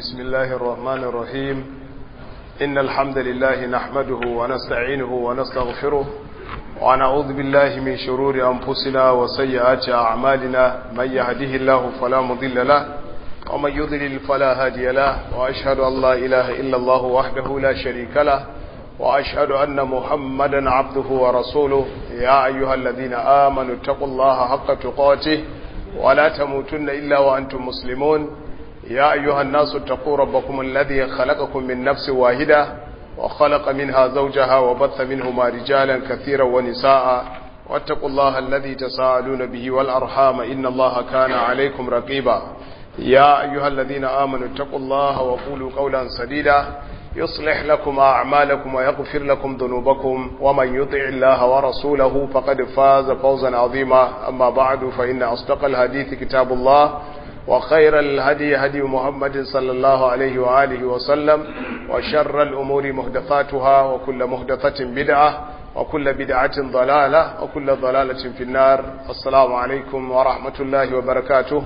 بسم الله الرحمن الرحيم إن الحمد لله نحمده ونستعينه ونستغفره ونعوذ بالله من شرور أنفسنا وسيئات أعمالنا من يهده الله فلا مضل له ومن يضلل فلا هادي له وأشهد أن لا إله إلا الله وحده لا شريك له وأشهد أن محمدا عبده ورسوله يا أيها الذين آمنوا اتقوا الله حق تقاته ولا تموتن إلا وأنتم مسلمون يا أيها الناس اتقوا ربكم الذي خلقكم من نفس واحدة وخلق منها زوجها وبث منهما رجالا كثيرا ونساء واتقوا الله الذي تساءلون به والأرحام إن الله كان عليكم رقيبا يا أيها الذين آمنوا اتقوا الله وقولوا قولا سديدا يصلح لكم أعمالكم ويغفر لكم ذنوبكم ومن يطع الله ورسوله فقد فاز فوزا عظيما أما بعد فإن أصدق الحديث كتاب الله وخير الهدي هدي محمد صلى الله عليه وآله وسلم وشر الأمور مهدفاتها وكل مهدفة بدعة وكل بدعة ضلالة وكل ضلالة في النار السلام عليكم ورحمة الله وبركاته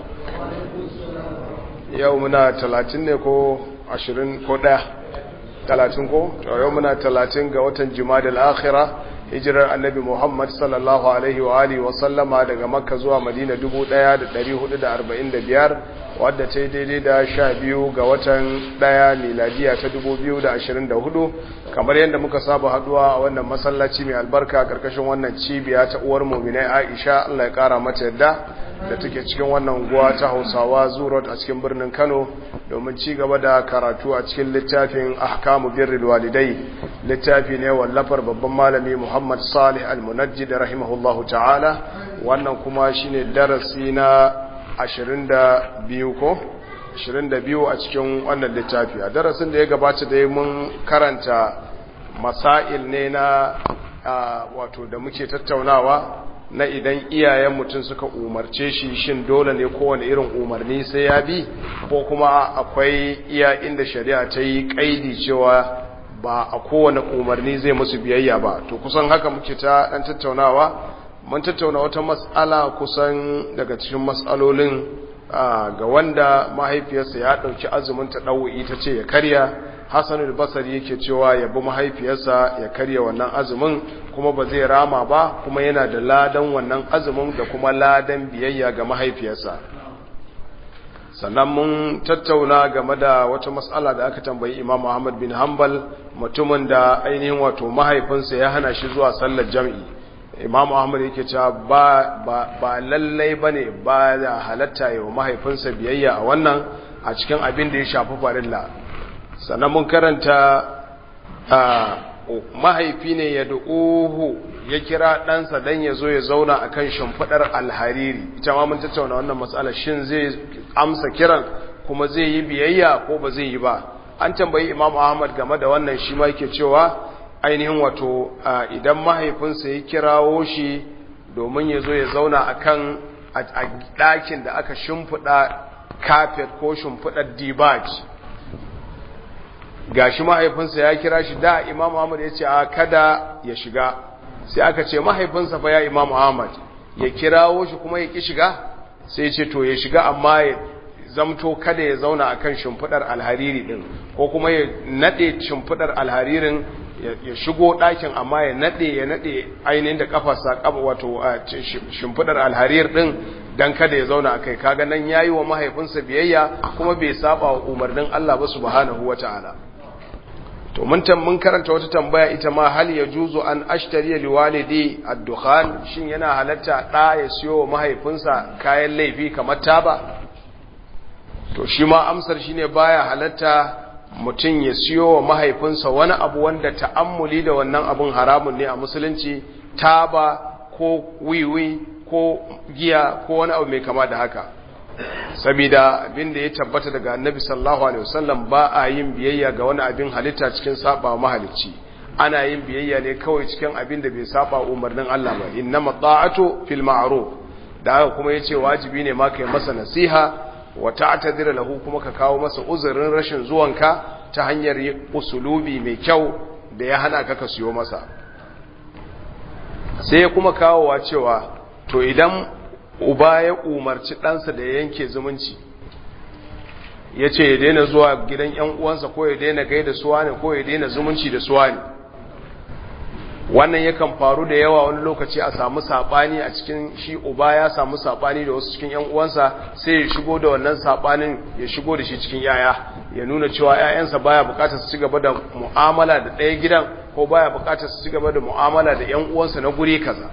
يومنا 30 ko 20 ko 1 talatin ko yau muna talatin ga watan jimadal akhira hijirar annabi muhammad sallallahu alaihi wa alihi wa sallama daga makka zuwa madina 1445 wadda ta yi daidai da sha biyu ga watan daya miladiya ta 2024 kamar yadda muka saba haduwa a wannan masallaci mai albarka karkashin wannan cibiya ta uwar muminai aisha allah ya kara mata yadda da take cikin wannan unguwa ta hausawa zurot a cikin birnin kano domin ci gaba da karatu a cikin littafin ahkamu birril walidai littafi ne wallafar babban malami muhammad salih al-munajjid rahimahullahu ta'ala wannan kuma shine darasi na 22 ko 22 a cikin wannan littafi a darasin da ya gabata da mun karanta masail ne na wato da muke tattaunawa na idan iyayen mutum suka umarce shi shin dole ne kowane irin umarni sai ya bi ko kuma akwai iya inda shari'a ta yi kaidi cewa ba a kowane umarni zai musu biyayya ba to kusan haka muke ta dan tattaunawa mun tattauna wata mas'ala kusan daga cikin mas'alolin ga wanda mahaifiyarsa ya dauki azumin ta dawo'i ta ce ya karya Hassanul Basri yake cewa ya bi mahaifiyarsa ya karya wannan azumin kuma ba zai rama ba kuma yana da ladan wannan azumin da kuma ladan biyayya ga mahaifiyarsa sannan mun tattauna game da wata matsala da aka tambayi Imam Muhammad bin Hanbal mutumin da ainihin wato mahaifinsa ya hana shi zuwa sallar jam'i Imam Muhammad yake cewa ba ba, ba lallai bane ba da halatta yawa mahaifinsa biyayya a wannan a cikin abin da ya shafi farilla sannan mun karanta mahaifi ne ya du'uhu ya kira ɗansa don ya zo ya zauna a kan shimfiɗar alhariri ita ma mun tattauna wannan matsala shin zai amsa kiran kuma zai yi biyayya ko ba zai yi ba an tambayi imam ahmad game da wannan shi ma yake cewa ainihin wato idan mahaifinsa ya kirawo shi domin ya zo ya zauna a kan a ɗakin da aka shimfiɗa kafet ko shimfiɗar dibaj gashi mahaifinsa ya kira shi da imam Muhammad ya ce a kada ya shiga sai aka ce mahaifinsa fa ya imam Muhammad ya kirawo shi kuma ya ki shiga sai ya ce to ya shiga amma ya zamto kada ya zauna akan shimfidar alhariri din ko kuma ya nade shimfidar alharirin ya shigo ɗakin amma ya nade ya nade ainihin da kafarsa kafa wato shimfidar alharir din dan kada ya zauna akai kaga nan yayi wa mahaifinsa biyayya kuma bai saba wa umarnin Allah ba subhanahu wataala to mun mun karanta wata tambaya ita ma hal yajuzu an ashtari li walidi ad-dukhan shin yana halatta da ya siyo mahaifinsa kayan laifi kamar taba to shi ma amsar shine baya halatta mutum ya siyo wa mahaifinsa wani abu wanda ta'ammuli da wannan abun haramun ne a musulunci taba ko wiwi ko giya ko wani abu mai kama da haka saboda abin da ya tabbata daga annabi sallallahu alaihi wasallam ba a yin biyayya ga wani abin halitta cikin saba mahalicci ana yin biyayya ne kawai cikin abin da bai saba umarnin Allah ba innama ta'atu fil ma'ruf da haka kuma yace wajibi ne ma kai masa nasiha wa ta'tadira lahu kuma ka kawo masa uzurin rashin zuwanka ta hanyar usulubi mai kyau da ya hana ka ka siyo masa sai kuma kawowa cewa to idan uba ya umarci ɗansa da ya yanke zumunci ya ce ya daina zuwa gidan ‘yan uwansa ko ya daina gaida suwa ne ko ya daina zumunci da suwa ne wannan yakan faru da yawa wani lokaci a samu saɓani a cikin shi uba ya samu saɓani da wasu cikin ‘yan uwansa sai ya shigo da wannan saɓanin ya shigo da shi cikin yaya ya nuna cewa ‘ya'yansa baya bukatar su ci gaba da mu'amala da ɗaya gidan ko baya bukatar su ci gaba da mu'amala da ‘yan uwansa na guri kaza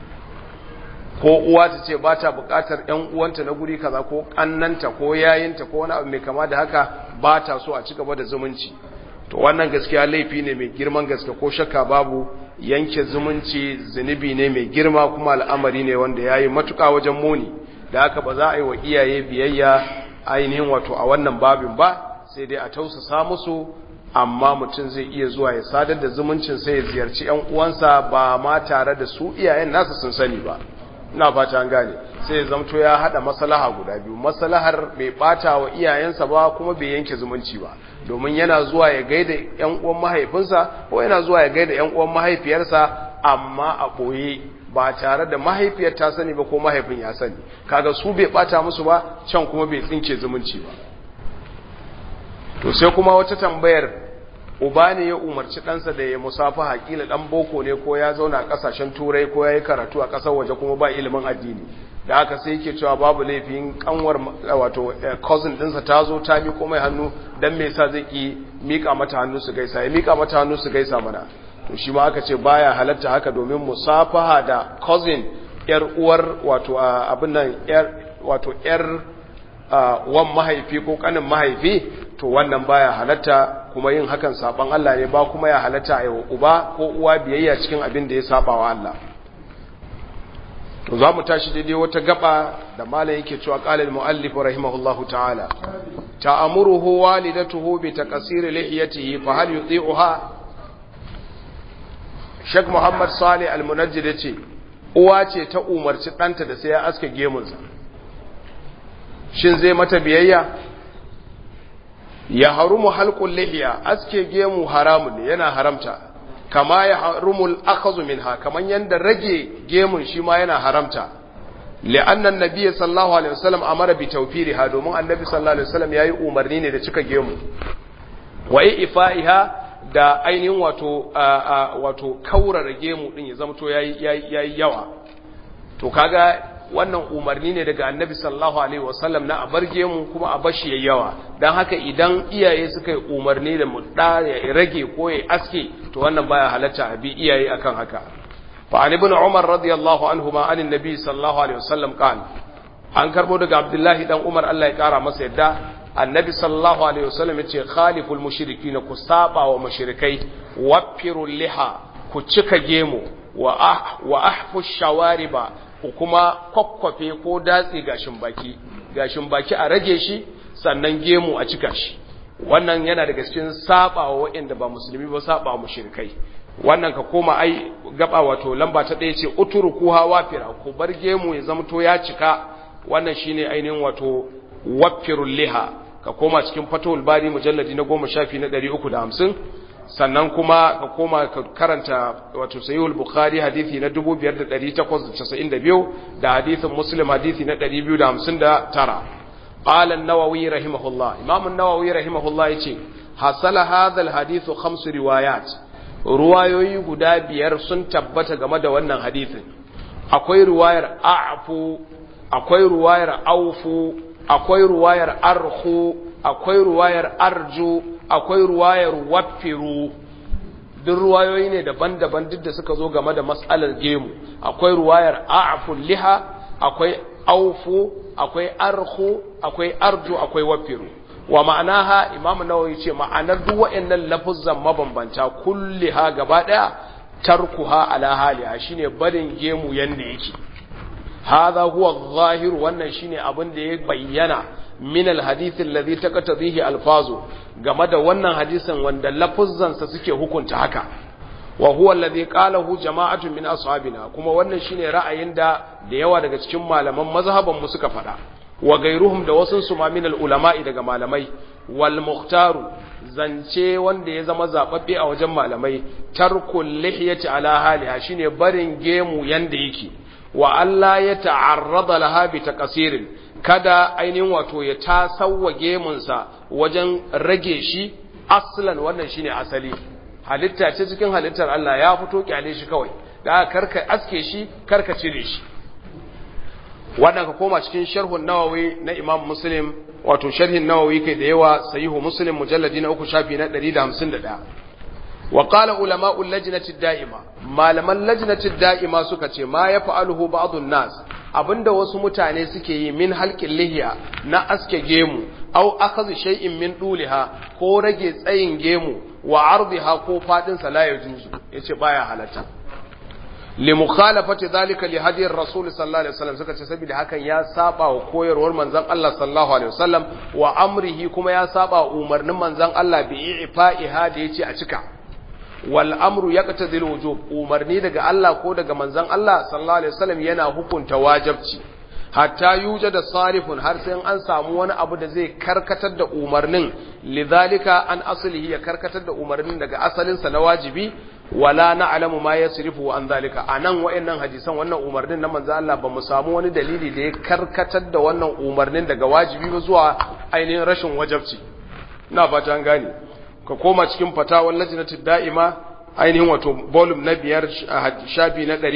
ko uwa ta ce ba ta bukatar ‘yan uwanta na guri kaza ko ƙannanta ko yayinta ko wani abu mai kama da haka ba ta so a ci gaba da zumunci to wannan gaskiya laifi ne mai girman gaske ko shakka babu yanke zumunci zunubi ne mai girma kuma al'amari ne wanda ya yi matuƙa wajen muni da haka ba za a yi wa iyaye biyayya ainihin wato a wannan babin ba sai dai a tausasa musu amma mutum zai iya zuwa ya sadar da zumuncin sai ya ziyarci ‘yan uwansa ba ma tare da su iyayen nasa sun sani ba ina fata an gane sai zamto ya hada maslaha guda biyu maslahar bai bata wa iyayensa ba kuma bai yanke zumunci ba domin yana zuwa ya gaida ƴan uwan mahaifinsa ko yana zuwa ya gaida ƴan uwan mahaifiyarsa amma a boye ba tare da mahaifiyar ta sani ba ko mahaifin ya sani kaga su bai bata musu ba can kuma bai tsinke zumunci ba to sai kuma wata tambayar uba ne ya umarci ɗansa da ya musafa haƙila ɗan boko ne ko ya zauna a ƙasashen turai ko ya yi karatu a ƙasar waje kuma ba ilimin addini da haka sai yake cewa babu laifin kanwar wato cousin ɗinsa ta zo ta miƙo mai hannu don me yasa zai ki miƙa mata hannu su gaisa ya miƙa mata hannu su gaisa mana to shi ma aka ce baya halatta haka domin musafaha da cousin yar uwar wato abin nan yar wato yar wan mahaifi ko kanin mahaifi to wannan baya halatta kuma yin hakan saban Allah ne ba kuma ya halatta a uba ko uwa biyayya cikin abin da ya saba wa Allah to za mu tashi daidai wata gaba da malam yake cewa qalal muallif rahimahullahu ta'ala ta'amuruhu walidatuhu bi taqsir lihiyatihi fa hal yuti'uha Sheikh Muhammad Salih Al-Munajjid yace uwa ce ta umarci ɗanta da sai ya aske gemunsa shin zai mata biyayya ya harumu halqul lihiya aske gemu haramun ne yana haramta kama ya harumul akhazu minha kaman yanda rage gemun shi ma yana haramta li'anna an-nabiy sallallahu alaihi wasallam amara bi tawfiriha domin annabi sallallahu alaihi wasallam yayi umarni ne da cika gemu wa ifaiha da ainihin wato wato kaurara gemu din ya zamto yayi yayi yawa to kaga wannan umarni ne daga annabi sallallahu alaihi wasallam na a barge mu kuma a bashi yayi yawa dan haka idan iyaye suka yi umarni da mu da ya rage ko ya aske to wannan baya halatta a bi iyaye akan haka fa an ibn umar radiyallahu anhu ma an annabi sallallahu alaihi wasallam qala an karbo daga abdullahi dan umar Allah ya kara masa yadda annabi sallallahu alaihi wasallam yace khaliful mushrikin ku saba wa mushrikai wafirul liha ku cika gemu wa ah wa ahfu shawariba ku kuma kwakwafe ko datse gashin baki gashin baki a rage shi sannan gemu a cika shi wannan yana daga cikin saba wa waɗanda ba musulmi ba saba wa mushrikai wannan ka koma ai gaba wato lamba ta ɗaya ce utruku hawa fira ku bar gemu ya zamto ya cika wannan shine ainihin wato waffirul liha ka koma cikin fatul bari mujalladi na goma shafi na ɗari uku da hamsin sannan kuma ka koma ka karanta wato sayyul bukhari hadisi na 5892 da hadisin muslim hadisi na 259 qala an-nawawi rahimahullah imam an-nawawi rahimahullah yace hasala hadha al-hadithu khams riwayat ruwayoyi guda biyar sun tabbata game da wannan hadisin akwai ruwayar a'fu akwai ruwayar aufu akwai ruwayar arhu akwai ruwayar arju akwai ruwayar wafiru duk ruwayoyi ne daban-daban duk da suka zo game da matsalar gemu akwai ruwayar a'aful liha akwai aufu akwai arhu akwai arju akwai wafiru wa ma'anaha imamu nawawi ce ma'anar duk waɗannan lafuzzan mabambanta kulliha gaba daya tarkuha ala haliha shine barin gemu yanda yake hadha huwa adh-dhahir wannan shine abin da ya bayyana min alhadith alladhi taqtadihi alfazu game da wannan hadisin wanda lafuzzansa suke hukunta haka wa huwa alladhi qalahu jama'atun min ashabina kuma wannan shine ra'ayin da da yawa daga cikin malaman mazhaban mu suka fada wa gairuhum da wasun su ma min ulama'i daga malamai wal mukhtaru zance wanda ya zama zababbe a wajen malamai tarkul lihiyati ala haliha shine barin gemu yanda yake wa Allah ya ta'arrada laha bi taqsirin kada ainihin wato ya tasawwa gemunsa wajen rage shi aslan wannan shine asali halitta ce cikin halittar Allah ya fito kyale shi kawai da karka aske shi karka cire shi wannan ka koma cikin sharhun nawawi na imam muslim wato sharhin nawawi kai da yawa sahihu muslim mujalladi na uku shafi na 151 wa qala ulama'u lajnati da'ima malaman lajnati da'ima suka ce ma ya fa'aluhu ba'dun nas abinda wasu mutane suke yi min halqin lihiya na aske gemu aw akhadhu shay'in min duliha ko rage tsayin gemu wa ardiha ko fadin sa la yajuzu yace baya halatta li mukhalafati dhalika li hadiyar rasul sallallahu alaihi wasallam suka ce saboda hakan ya saba wa koyarwar manzon Allah sallallahu alaihi wasallam wa amrihi kuma ya saba wa umarnin manzon Allah bi ifa'iha da yace a cika wal amru yaqtadil wujub umarni daga Allah ko daga manzon Allah sallallahu alaihi wasallam yana hukunta wajibci hatta yuja da sarifun har sai an samu wani abu da zai karkatar da umarnin lidhalika an aslihi ya karkatar da umarnin daga asalinsa na wajibi wala na'lamu ma yasrifu an zalika anan wayannan hadisan wannan umarnin na manzo Allah ba mu samu wani dalili da ya karkatar da wannan umarnin daga wajibi ba zuwa ainihin rashin wajibci ina fata an gane ka koma cikin fatawar lajnatud da'ima ainihin wato volume na biyar shafi na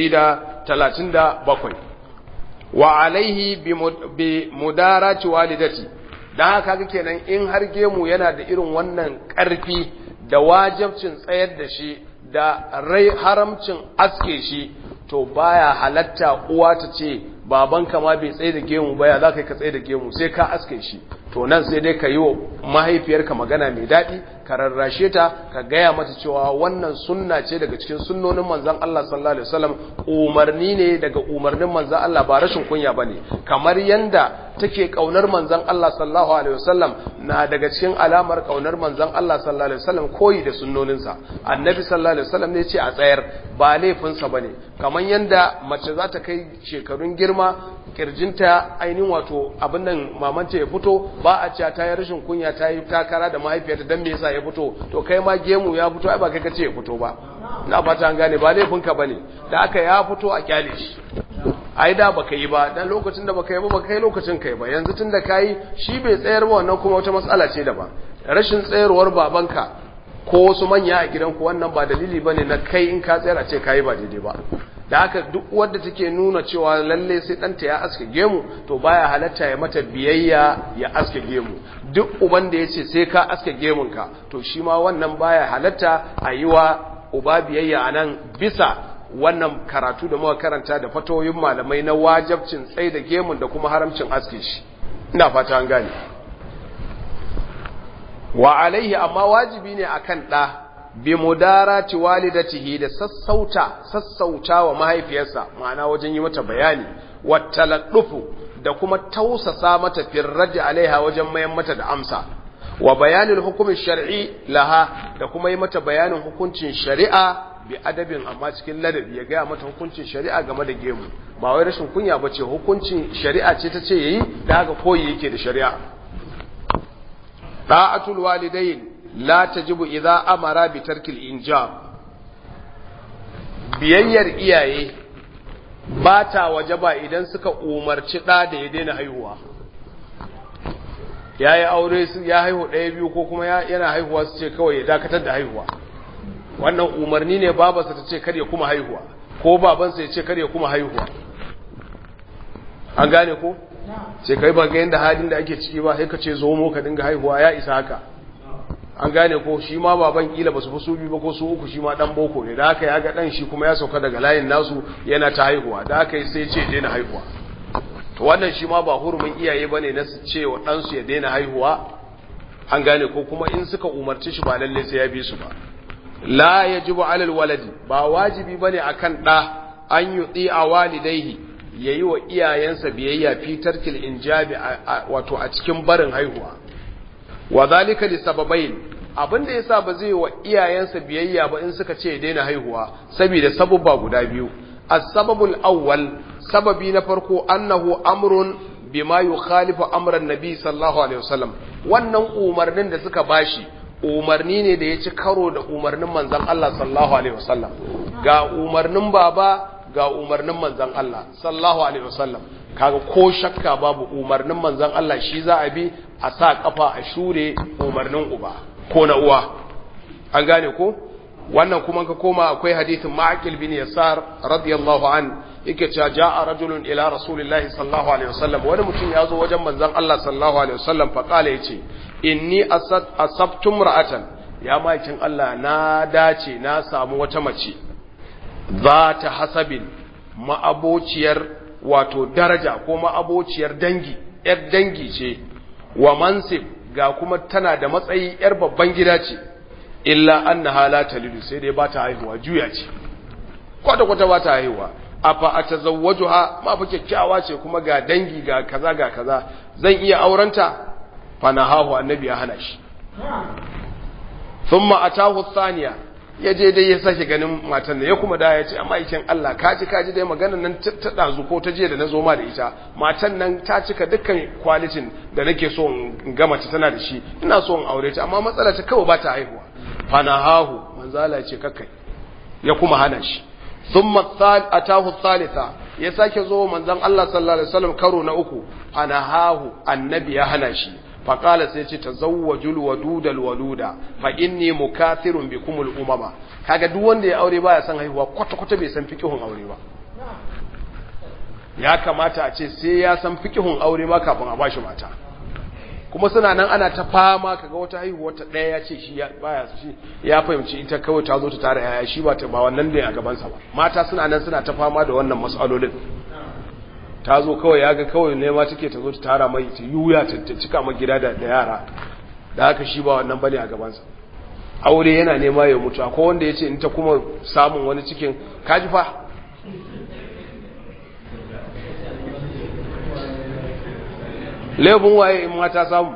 137 wa alaihi bi mudarati walidati dan haka kake kenan in har gemu yana da irin wannan karfi da wajibcin tsayar da shi da rai haramcin aske shi to baya halatta uwa ta ce babanka ma bai tsaye da gemu baya za ka yi ka tsaye da gemu sai ka aske shi to nan sai dai ka yi wa mahaifiyarka magana mai daɗi ka rarrashe ta ka gaya mata cewa wannan sunna ce daga cikin sunnonin manzan Allah sallallahu alaihi wasallam umarni ne daga umarnin manzan Allah ba rashin kunya bane kamar yanda take kaunar manzan Allah sallallahu alaihi wasallam na daga cikin alamar kaunar manzan Allah sallallahu alaihi wasallam koyi da sunnoninsa annabi sallallahu alaihi wasallam ne ce a tsayar ba laifinsa bane kamar yanda mace za ta kai shekarun girma kirjinta ainihin wato abin nan mamanta ya fito ba a cewa ta yi rashin kunya ta yi takara da mahaifiyarta don me yasa ya fito to kai ma gemu ya fito ai ba kai kace ya fito ba na fata an gane ba laifinka bane da aka ya fito a kyale shi ai da baka yi ba dan lokacin da baka yi ba baka kai lokacin kai ba yanzu tunda kai shi bai tsayar ba wannan kuma wata matsala ce daban rashin tsayarwar babanka ko wasu manya a gidanku wannan ba dalili bane na kai in ka tsayar a ce kai ba daidai ba da haka duk wadda take nuna cewa lalle sai ɗanta ya aske gemu to baya halatta ya mata biyayya ya aske gemu duk uban da ya ce sai ka aske gemunka to shi ma wannan baya halatta a yi wa uba biyayya a nan bisa wannan karatu da muka karanta da fatoyin malamai na wajabcin tsai da gemun da kuma haramcin aske shi ina fata an gane wa alaihi amma wajibi ne akan ɗa bi mudarati walidatihi da sassauta sassauta wa mahaifiyarsa ma'ana wajen yi mata bayani wa taladdufu da kuma tausasa mata firraji alaiha wajen mayan mata da amsa wa bayanin hukumin shar'i laha da kuma yi mata bayanin hukuncin shari'a bi adabin amma cikin ladabi ya gaya mata hukuncin shari'a game da gemu ba wai rashin kunya ba ce hukuncin shari'a ce ta ce yayi da haka koyi yake da shari'a da'atul walidain la tajibu idza amara bi tarkil injab biyayyar iyaye ba ta wajaba idan suka umarci ɗa da ya daina haihuwa ya yi aure ya haihu ɗaya biyu ko kuma yana haihuwa su ce kawai ya dakatar da haihuwa wannan umarni ne babansa ta ce kar ya kuma haihuwa ko babansa ya ce kar ya kuma haihuwa an gane ko ce kai ba ga yadda halin da ake ciki ba sai ka ce zo mu ka dinga haihuwa ya isa haka an gane ko shi ma baban kila ba su fi su biyu ba ko su uku shi ma dan boko ne da aka ya ga dan shi kuma ya sauka daga layin nasu yana ta haihuwa da aka yi sai ce daina haihuwa to wannan shi ma ba hurumin iyaye bane na su ce wa dan su ya daina haihuwa an gane ko kuma in suka umarci shi ba lalle sai ya bi su ba la yajibu alal waladi ba wajibi bane akan da an yuti a walidaihi yayi wa iyayensa biyayya fi tarkil injabi wato a cikin barin haihuwa wa zalika li sababain abinda yasa ba zai wa iyayensa biyayya ba in suka ce daina haihuwa saboda sababba guda biyu as-sababul awwal sababi na farko annahu amrun bima yukhalifu amran nabi sallallahu alaihi wasallam wannan umarnin da suka bashi umarni ne da ya ci karo da umarnin manzon Allah sallallahu alaihi wasallam ga umarnin baba ga umarnin manzon Allah sallallahu alaihi wasallam kaga ko shakka babu umarnin manzon Allah shi za a bi a sa kafa a shure umarnin uba ko na uwa an gane ko wannan kuma ka koma akwai hadithin ma'aqil bin yasar radiyallahu an yake cewa ja'a rajulun ila rasulillahi sallallahu alaihi wasallam wani mutum ya zo wajen manzon Allah sallallahu alaihi wasallam fa kala yace inni asabtum ra'atan ya makin Allah na dace na samu wata mace za ta hasabin ma'abociyar wato daraja ko ma'abociyar dangi yar dangi ce wa mansib ga kuma tana da matsayi yar babban gida ce illa annaha la talidu sai dai ba ta haihuwa juya ce kwata kwata ba ta haihuwa afa atazawwajuha ma fa kyakkyawa ce kuma ga dangi ga kaza ga kaza zan iya aurenta fa nahahu annabi ya hana shi thumma atahu thaniya ya je dai ya sake ganin matan da ya kuma da ya ce amma ikin Allah kaji kaji dai maganar nan ta dazu ko ta je da na zo ma da ita matan nan ta cika dukkan kwalitin da nake so in ga mace tana da shi ina so in aure ta amma matsala ta kawai ba ta haihuwa fanahahu manzala ce kakkai ya kuma hana shi thumma atahu thalitha ya sake zo manzon Allah sallallahu alaihi wasallam karo na uku fanahahu annabi ya hana shi faqala sai ce tazawwajul wadudal waluda fa inni mukathirun bikumul umama kaga duk wanda ya aure baya san haihuwa kwata kwata bai san fiqhun aure ba ya kamata a ce sai ya san fiqhun aure ma kafin a bashi mata kuma suna nan ana ta fama kaga wata haihuwa ta daya ya ce shi baya shi ya fahimci ita kawai ta zo ta tare yaya shi ba ta ba wannan ne a gaban sa ba mata suna nan suna ta fama da wannan mas'alolin ta zo kawai ya ga kawai ne ma take ta zo ta tara mai ta yuya ta cika ma gida da yara da haka shi ba wannan bane a gaban sa aure yana nema ya mutu akwai wanda ya ce in ta kuma samun wani cikin kaji fa laifin waye in mata samu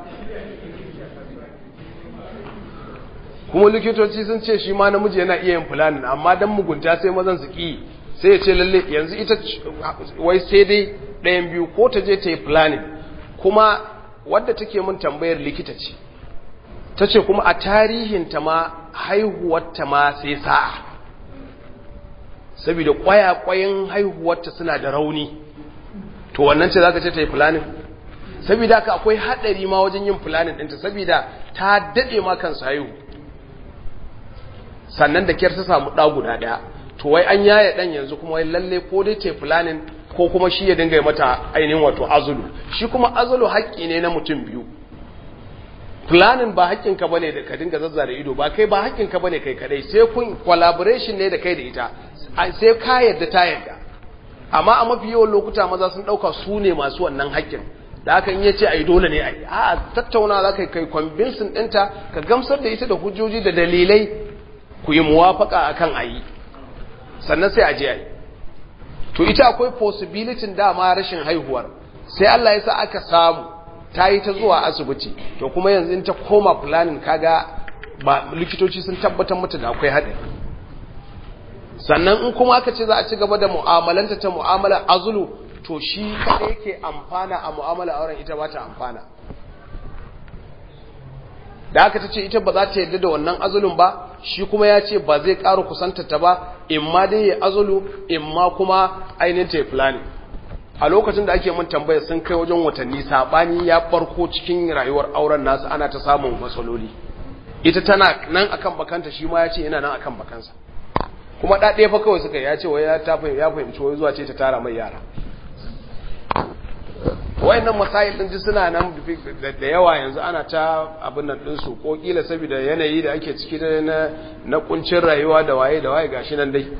kuma likitoci sun ce shi ma namiji yana iya yin fulanin amma dan mugunta sai mazan su ki sai ya ce lalle yanzu ita wai sai dai ɗayan biyu ko ta je ta yi fulanin kuma wadda take mun tambayar likita ce ta ce kuma a tarihinta ma haihuwarta ma sai sa'a saboda kwaya-kwayin haihuwarta suna da rauni to wannan ce za ka ce ta yi fulanin saboda haka akwai hadari ma wajen yin planning ɗinta saboda ta daɗe ma kansa haihu sannan da kyar ta samu ɗa guda ɗaya to wai an yaya ɗan yanzu kuma wai lalle ko dai ta planning ko kuma shi ya dinga mata ainihin wato azulu shi kuma azulu haƙƙi ne na mutum biyu planning ba haƙƙinka bane da ka dinga zazzara ido ba kai ba haƙƙinka bane kai kadai sai kun collaboration ne da kai da ita sai ka yadda ta yadda amma a mafi yawan lokuta maza sun ɗauka su ne masu wannan haƙƙin da aka iya ce a yi dole ne a yi a tattauna za ka kai kwambinsin ɗinta ka gamsar da ita da hujjoji da dalilai ku yi muwafaka a kan a yi sannan sai a je a yi to ita akwai possibility dama rashin haihuwar sai Allah ya sa aka samu ta yi ta zuwa asibiti to kuma yanzu in ta koma planning kaga ba likitoci sun tabbatar mata da akwai haɗari sannan in kuma aka ce za a ci gaba da mu'amalanta ta mu'amalar azulu to shi kada yake amfana a mu'amala auren ita ba ta amfana da aka ta ce ita ba za ta yadda da wannan azulun ba shi kuma ya ce ba zai ƙara kusantata ba in ma dai ya azulu in ma kuma ainihin ta yi fulani a lokacin da ake mun tambaya sun kai wajen watanni saɓani ya barko cikin rayuwar auren nasu ana ta samun matsaloli ita tana nan akan bakanta shi ma ya ce yana nan akan bakansa kuma ɗaɗe fa kawai suka ya ce wai ya fahimci wai zuwa ce ta tara mai yara wayannan masail din ji suna nan da yawa yanzu ana ta abin nan din su ko kila saboda yanayi da ake ciki da na na kuncin rayuwa da waye da waye gashi nan dai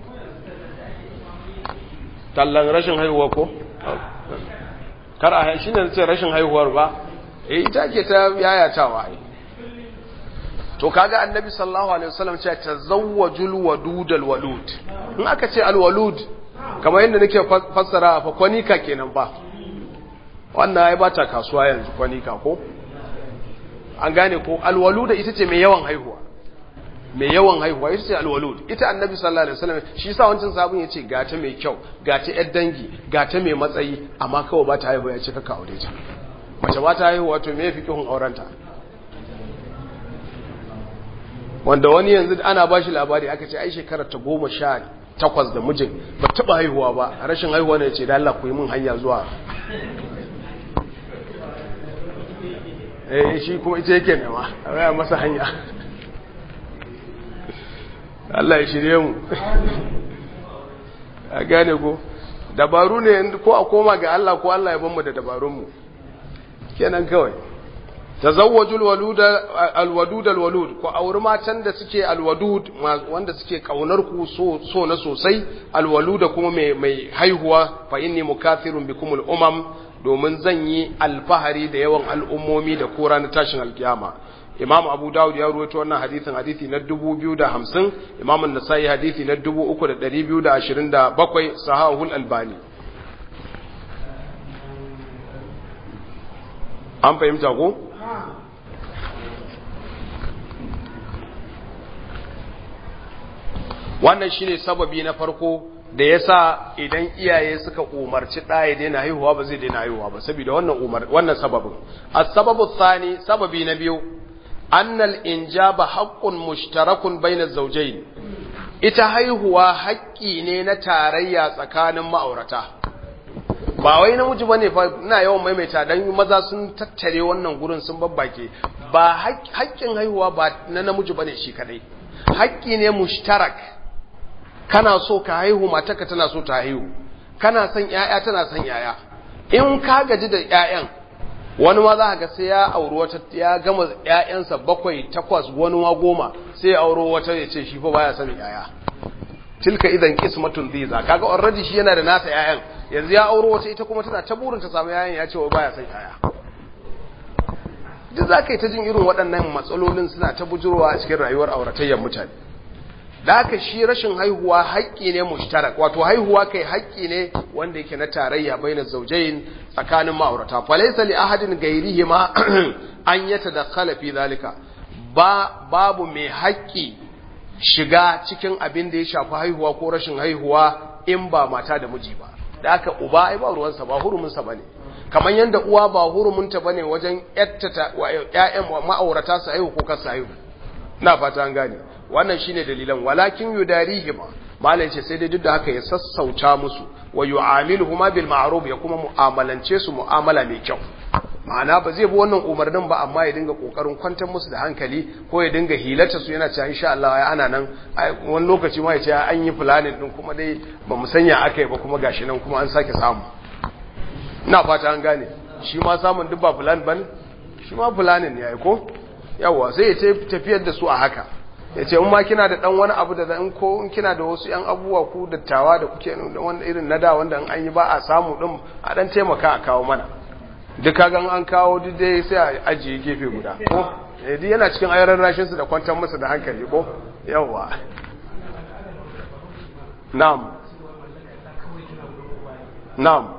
tallan rashin haihuwa ko kar a shi ne ce rashin haihuwar ba eh ita ke ta yayatawa ai to kaga annabi sallallahu alaihi wasallam ce tazawwajul wadudal walud in aka ce alwalud kamar yadda nake fassara fa kwanika kenan ba wannan ai ba ta kasuwa yanzu kwanika ko an gane ko alwaluda ita ce mai yawan haihuwa mai yawan haihuwa ita ce alwalud ita annabi sallallahu alaihi wasallam shi yasa wancan sabon yace gata mai kyau gata yar dangi gata mai matsayi amma kawai ba ta haihuwa yace kaka aure ta mace ba ta haihuwa to me yafi kihun aurenta wanda wani yanzu ana ba shi labari aka ce ai shekarar ta goma sha takwas da mijin ba taba haihuwa ba rashin haihuwa ne ce da Allah ku yi min hanya zuwa eh shi kuma ita yake nema a raya masa hanya Allah ya shirye mu a gane ko dabaru ne ko a koma ga Allah ko Allah ya ban mu da dabarunmu kenan kawai tazawwajul waluda alwadud alwalud ko auri matan da suke alwadud wanda suke kaunar ku so so na sosai alwaluda kuma mai mai haihuwa fa inni mukathirun bikum umam domin zan yi alfahari da yawan al'ummomi da kora na tashin alkiyama imam abu dawud ya ruwaito wannan hadisin hadisi na 2050 imam an-nasai hadisi na 3227 sahahul albani an fahimta ko wannan shine sababi na farko da yasa idan iyaye suka umarci ɗa ya daina haihuwa ba zai daina haihuwa ba saboda wannan umar wannan sababin as-sababu thani sababi na biyu annal injaba haqqun mushtarakun baina zawjayn ita haihuwa haƙƙi ne na tarayya tsakanin ma'aurata ba wai namiji bane fa ina yawan maimaita dan maza sun tattare wannan gurin sun babbake ba haƙƙin haihuwa ba na namiji bane shi kadai haƙƙi ne mushtarak kana so ka haihu matarka tana so ta haihu kana son ƴaƴa tana son ƴaƴa in ka gaji da ƴaƴan wani ma za ka ga sai ya auri wata ya gama ƴaƴansa bakwai takwas wani ma goma sai ya auro wata ya ce shi fa baya son ƴaƴa tilka idan qismatun dhiza kaga already shi yana da nasa ƴaƴan yanzu ya auro wata ita kuma tana ta burin ta samu ƴaƴan ya ce wai baya son ƴaƴa duk za ka yi ta jin irin waɗannan matsalolin suna ta bujurowa a cikin rayuwar auratayyar mutane da haka shi rashin haihuwa haƙƙi ne mushtarak wato haihuwa kai haƙƙi ne wanda yake na tarayya bainar zaujayin tsakanin ma'aurata falaysa li ahadin ghairihi ma an yatadakhala fi zalika ba babu mai haƙƙi shiga cikin abin da ya shafi haihuwa ko rashin haihuwa in ba mata da miji ba da haka uba ai ba ruwansa ba huruminsa bane kamar yadda uwa ba hurumunta bane wajen yattata ƴaƴan ma'aurata su haihu ko kar su haihu na fata an gane wannan shine dalilan walakin yudarihima malai ce sai dai duk da haka ya sassauta musu wa yu'amiluhuma bil ma'ruf ya kuma mu'amalance su mu'amala mai kyau ma'ana ba zai bi wannan umarnin ba amma ya dinga kokarin kwantar musu da hankali ko ya dinga hilata su yana cewa insha Allah ya ana nan wani lokaci ma ya ce an yi planning din kuma dai ba mu sanya akai ba kuma gashi nan kuma an sake samu ina fata an gane shi ma samun duk ba plan bane shi ma planning ne ai ko yawa sai ya tafiyar da su a haka ya ce ma kina da dan wani abu da in ko in kina da wasu yan abubuwa ku dattawa da kuke da wanda irin nada wanda an yi ba a samu din a dan taimaka a kawo mana duk kagan an kawo duk dai sai a ajiye gefe guda ko eh duk yana cikin ayaran rashin su da kwantar musu da hankali ko yawa na'am na'am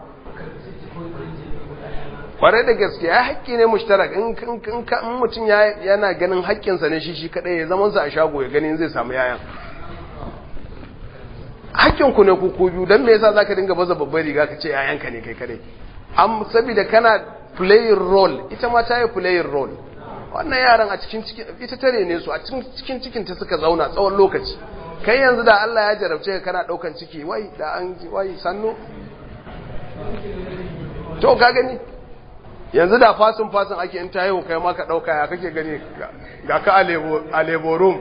kwarai da gaske ya haƙƙi ne mushtarak in mutum yana ganin haƙƙinsa ne shi shi kaɗai ya zamansa a shago ya ganin zai samu yayan haƙƙinku ne ku biyu don me yasa za ka dinga baza babbar riga ka ce yayanka ne kai kaɗai am saboda kana playing role ita ma ta yi playing role wannan yaran a cikin cikin ita tare ne su a cikin cikin ta suka zauna tsawon lokaci kai yanzu da Allah ya jarabce ka kana ɗaukan ciki wai da an wai sannu to ka gani yanzu da fasin fasin ake in ta haihu kai ma ka ɗauka ya kake gani ga ka a leborum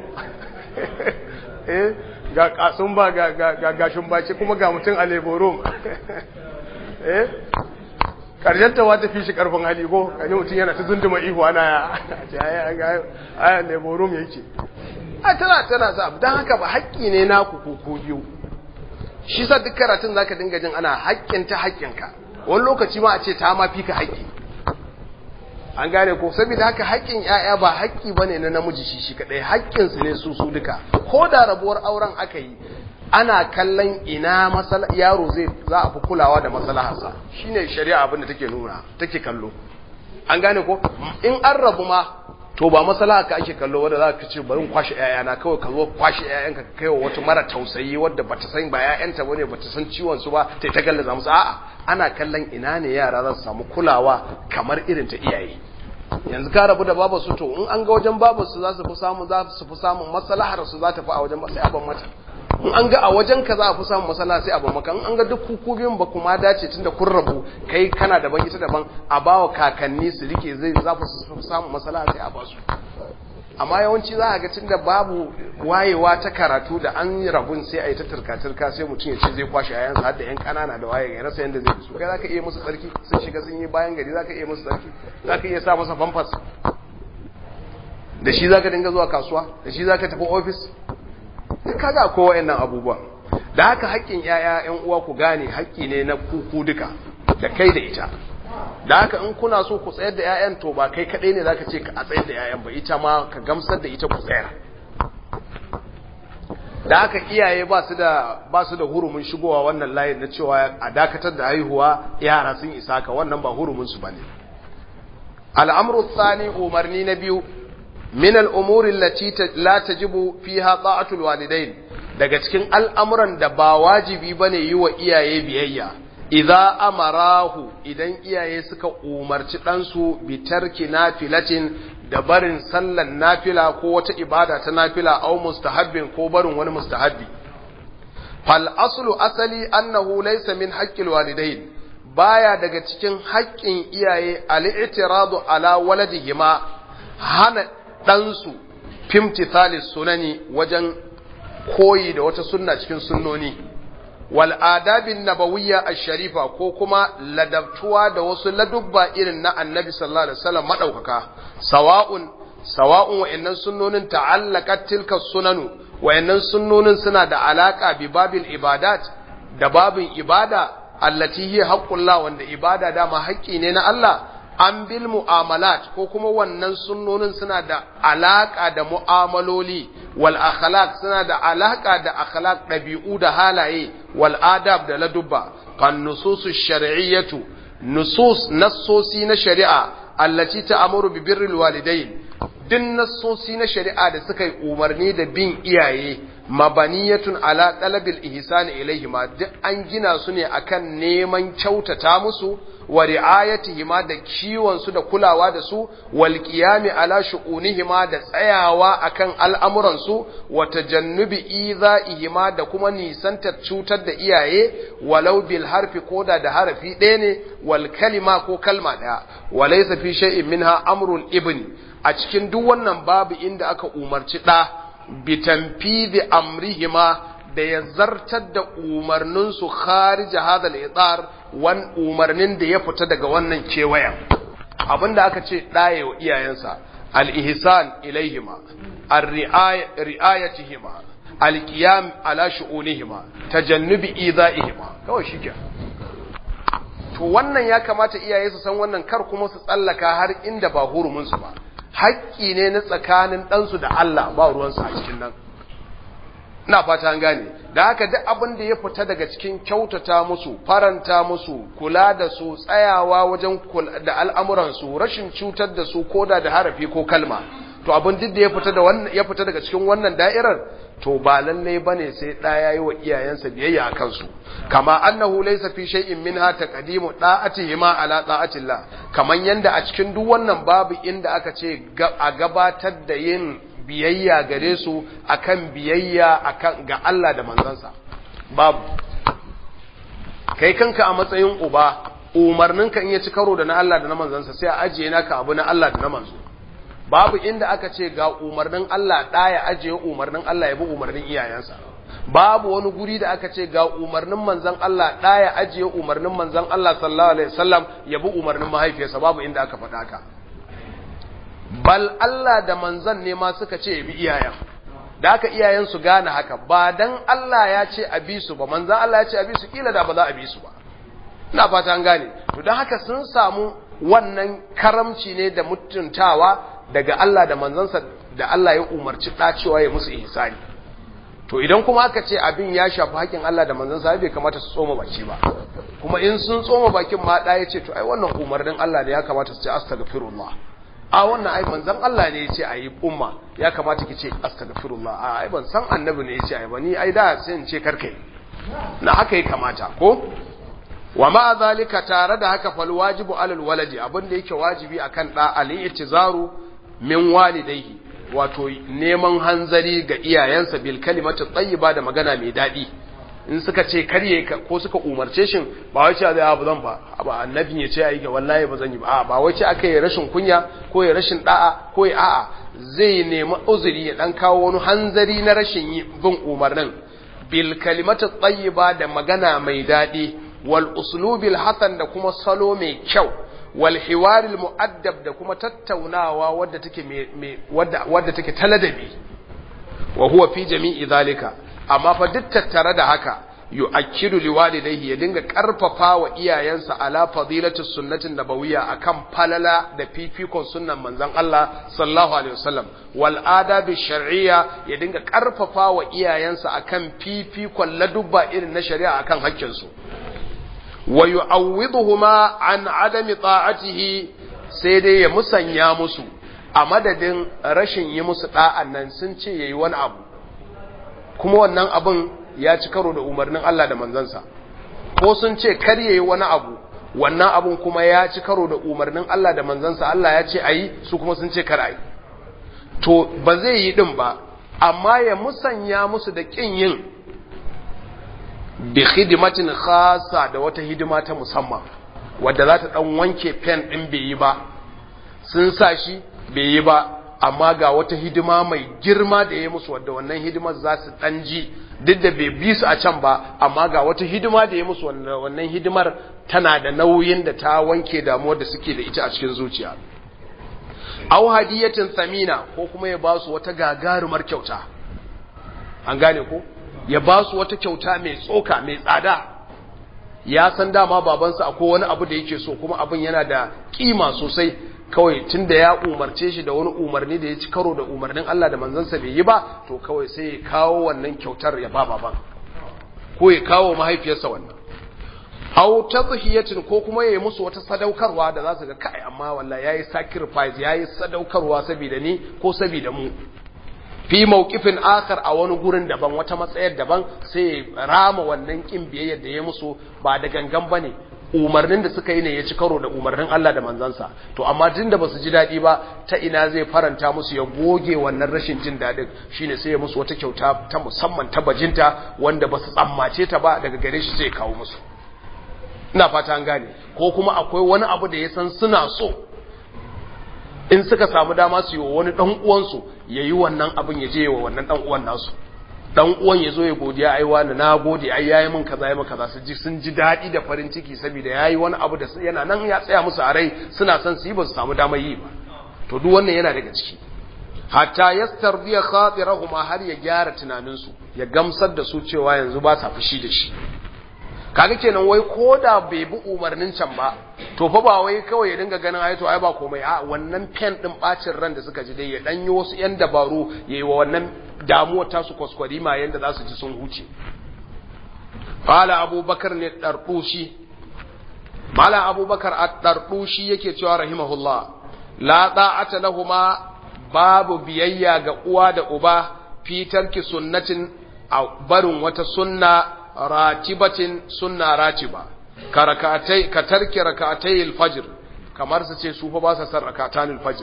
eh ga kasun ba ga gashin baci kuma ga mutum a leborum eh karshen ta wata fi shi karfin hali ko kaji mutum yana ta zunduma ihu ana ya a leborum yake a tana tana sa don haka ba haƙƙi ne na ku ko biyu shi sa duk karatun zaka dinga jin ana haƙƙin ta haƙƙinka wani lokaci ma a ce ta ma fi ka haƙƙi an gane ko saboda haka haƙƙin ƴaƴa ba haƙƙi bane na namiji shi shi kadai haƙƙin su ne su su duka ko da rabuwar auren aka yi ana kallon ina masala yaro zai za a fi kulawa da maslaharsa shine shari'a abin da take nuna take kallo an gane ko in an rabu ma to ba maslaha ka ake kallo wanda za ka ce bari kwashe ƴaƴana kawai ka zo kwashe ƴaƴanka ka kaiwa wata mara tausayi wadda bata san ba ƴaƴanta bane bata san ciwon su ba ta ta gallaza musu a'a ana kallon ina ne yara za su samu kulawa kamar irin ta iyaye yanzu ka rabu da babu su to in an ga wajen babu su za su fi samu za su fi samun maslahar su za ta fi a wajen sai abin mata in an ga a wajen ka za a fi samun masala sai a ba maka in an ga duk kuku biyun ba kuma dace tunda kun rabu kai kana daban ita daban a bawa kakanni su rike zai za su samun masala sai a ba su amma yawanci za a ga tunda babu wayewa ta karatu da an rabun sai a yi ta turka-turka sai mutum ya ce zai kwashe yayansa har da yan kanana da waye ya rasa yadda zai su kai za ka iya musu tsarki sun shiga sun yi bayan gari za ka iya musu tsarki za ka iya sa masa famfas da shi za ka dinga zuwa kasuwa da shi za ka tafi ofis duk kaga ko wa'annan abubuwa da haka haƙƙin yaya yan uwa ku gane haƙƙi ne na kuku duka da kai da ita da haka in kuna so ku tsayar da 'ya'yan to ba kai kaɗai ne zaka ce ka a tsayar da 'ya'yan ba ita ma ka gamsar da ita ku tsayar da haka iyaye ba su da ba su da hurumin shigowa wannan layin na cewa a dakatar da haihuwa yara sun isa ka wannan ba hurumin su bane al'amru thani umarni na biyu min al'umuri allati la tajibu fiha ta'atul walidain daga cikin al'amuran da ba wajibi bane yi wa iyaye biyayya idza amarahu idan iyaye suka umarci ɗansu bi tarki nafilatin da barin sallan nafila ko wata ibada ta nafila au mustahabbin ko barin wani mustahabbi fal aslu asali annahu laysa min haqqil walidain baya daga cikin haƙƙin iyaye al-i'tiradu ala waladihima hana ɗansu fimtithali sunani wajen koyi da wata sunna cikin sunnoni wal adabin nabawiyya ash-sharifa ko kuma ladabtuwa da wasu ladubba irin na annabi sallallahu alaihi wasallam madaukaka sawa'un sawa'un wa'annan sunnonin ta'allaqat tilka sunanu wa'annan sunnonin suna da alaka bi babil ibadat da babin ibada allati hiya haqqullah wanda ibada dama haƙƙi ne na Allah an bil mu'amalat ko kuma wannan sunnonin suna da alaka da mu'amaloli wal akhlaq suna da alaka da akhlaq dabi'u da halaye wal adab da ladubba kan nususu shar'iyyatu nusus nassosi na shari'a allati ta'muru bi birril walidain din nassosi na shari'a da suka yi umarni da bin iyaye mabaniyatun ala talabil ihsani ilaihima duk an gina su ne akan neman kyautata musu wa ri'ayatihima da kiwon su da kulawa da su wal qiyami ala shu'unihima da tsayawa akan al'amuran su wa tajannubi izaihima da kuma nisantar cutar da iyaye walau bil harfi koda da harafi ɗaya ne wal kalima ko kalma ɗaya walaysa fi shay'in minha amrul ibni a cikin duk wannan babu inda aka umarci ɗa bitanfidi amrihima da ya zartar da umarninsu kharija hadal itsar wan umarnin da ya fita daga wannan kewayen abinda aka ce ɗaye wa iyayensa al-ihsan ilaihima ar-ri'ayatihima al-qiyam ala shu'unihima tajannubi idaihima kawai shike to wannan ya kamata iyaye su san wannan kar kuma su tsallaka har inda ba hurumin su ba haƙƙi ne na tsakanin ɗansu da Allah ba ruwansu a cikin nan ina fata an gane da haka duk abin da ya fita daga cikin kyautata musu faranta musu kula da su tsayawa wajen da al'amuransu rashin cutar da su koda da harafi ko kalma to abin duk da ya fita da wannan ya fita daga cikin wannan da'irar to ba lalle bane sai da yayi wa iyayensa biyayya a kansu kama annahu laysa fi shay'in minha taqdimu da'atihima ala da'atillah kaman yanda a cikin duk wannan babu inda aka ce a gabatar da yin biyayya gare su akan biyayya akan ga Allah da manzansa babu kai kanka a matsayin uba umarninka in ya ci karo da na Allah da na manzansa sai a ajiye naka abu na Allah da na manzo babu inda aka ce ga umarnin Allah ɗaya ajiye umarnin Allah ya bi umarnin iyayensa babu wani guri da aka ce ga umarnin manzan Allah ɗaya ajiye umarnin manzan Allah sallallahu alaihi wasallam ya bi umarnin mahaifiyarsa babu inda aka faɗa ka bal Allah da manzan ne ma suka ce ya bi iyayen da aka iyayen su gane haka ba dan Allah ya ce a bi su ba manzan Allah ya ce a bi su kila da ba za a bi su ba ina fata an gane to don haka sun samu wannan karamci ne da mutuntawa daga Allah da manzansa da Allah ya umarci ɗacewa ya musu ihsani to idan kuma aka ce abin ya shafi haƙin Allah da manzansa bai kamata su tsoma baki ba kuma in sun tsoma bakin ma ɗaya ce to ai wannan umarnin Allah da ya kamata su ce astaghfirullah a wannan ai manzan Allah ne ya ce ayi umma ya kamata ki ce astaghfirullah a ai ban san annabi ne ya ce ai ba ni ai da sai in ce karkai na haka ya kamata ko wa ma zalika tare da haka fal wajibu alal waladi abin da yake wajibi akan da al-i'tizaru min walidayhi wato neman hanzari ga iyayensa bil kalimatu tayyiba da magana mai dadi in suka ce karye ko suka umarce shi ba wai ce zai abu zan ba ba annabi ya ce ayi ga wallahi ba zan yi ba ba wai ce aka yi rashin kunya ko ya rashin da'a ko ya a'a zai nemi uzuri ya dan kawo wani hanzari na rashin bin umarnin bil kalimatu tayyiba da magana mai dadi wal uslubil hasan da kuma salo mai kyau wal hiwaril mu'addab da kuma tattaunawa wadda take wadda wadda take taladabi wa huwa fi jami'i zalika amma fa duk tattare da haka yu'akkidu liwalidayhi ya dinga karfafa wa iyayensa ala fadilatu sunnatin nabawiyya akan falala da fifikon sunnan manzon Allah sallallahu alaihi wasallam wal adabi shar'iyya ya dinga karfafa wa iyayensa akan fifikon ladubba irin na shari'a akan hakkin su wa yu'awwiduhuma an adami ta'atihi sai dai ya musanya musu a madadin rashin yi musu da'an nan sun ce yayi wani abu kuma wannan abin ya ci karo da umarnin Allah da manzansa ko sun ce kar yayi wani abu wannan abun kuma ya ci karo da umarnin Allah da manzansa Allah ya ce ayi su kuma sun ce kar ayi to ba zai yi din ba amma ya musanya musu da kin yin bi hidimatin khasa da wata hidima ta musamman wadda za ta dan wanke pen din bai yi ba sun sa shi bai yi ba amma ga wata hidima mai girma da ya musu wadda wannan hidimar za su dan ji duk da bai bi su a can ba amma ga wata hidima da ya musu wannan hidimar tana da nauyin da ta wanke damuwar da suke da ita a cikin zuciya aw hadiyatin samina ko kuma ya ba su wata gagarumar kyauta an gane ko ya ba su wata kyauta mai tsoka mai tsada ya san dama babansa akwai wani abu da yake so kuma abin yana da kima sosai kawai tun da ya umarce shi da wani umarni da ya ci karo da umarnin Allah da manzansa bai yi ba to kawai sai ya kawo wannan kyautar ya ba baban ko ya kawo mahaifiyarsa wannan aw tadhiyatin ko kuma yayi musu wata sadaukarwa da za su ga kai amma wallahi yayi sacrifice yayi sadaukarwa saboda ni ko saboda mu fi mawqifin akhar a wani gurin daban wata matsayar daban sai rama wannan kin biyayyar da ya musu ba da gangan bane umarnin da suka yi ne ya ci karo da umarnin Allah da manzansa to amma tun da basu ji daɗi ba ta ina zai faranta musu ya goge wannan rashin jin daɗin shine sai ya musu wata kyauta ta musamman ta bajinta wanda basu tsammace ta ba daga gare shi sai ya kawo musu ina fata an gane ko kuma akwai wani abu da ya san suna so in suka samu dama su yi wa wani dan uwansu ya yi wannan abin ya je wa wannan dan uwan nasu dan uwan ya zo ya godiya ai wani na gode ai yayi min kaza yayi min kaza su ji sun ji dadi da farin ciki saboda yayi wani abu da yana nan ya tsaya musu a rai suna son su yi ba su samu damar yi ba to duk wannan yana daga ciki hatta yastardiya khatirahuma har ya gyara tunanin su ya gamsar da su cewa yanzu ba sa fushi da shi kaga kenan wai ko da bai bi umarnin can ba to fa ba wai kawai ya dinga ganin ai to ai ba komai a wannan pen din bacin ran da suka ji dai ya dan yi wasu yan dabaru yayi wa wannan damuwar ta su kwaskwari ma yanda za su ji sun huce qala abubakar ne dardushi mala abubakar ad-dardushi yake cewa rahimahullah la ta'ata lahumu babu biyayya ga uwa da uba fi tarki sunnatin a barin wata sunna ratibatin sunna ratiba ka rakatai ka tarki rakatai alfajr kamar su ce su fa ba sa san rakatan alfajr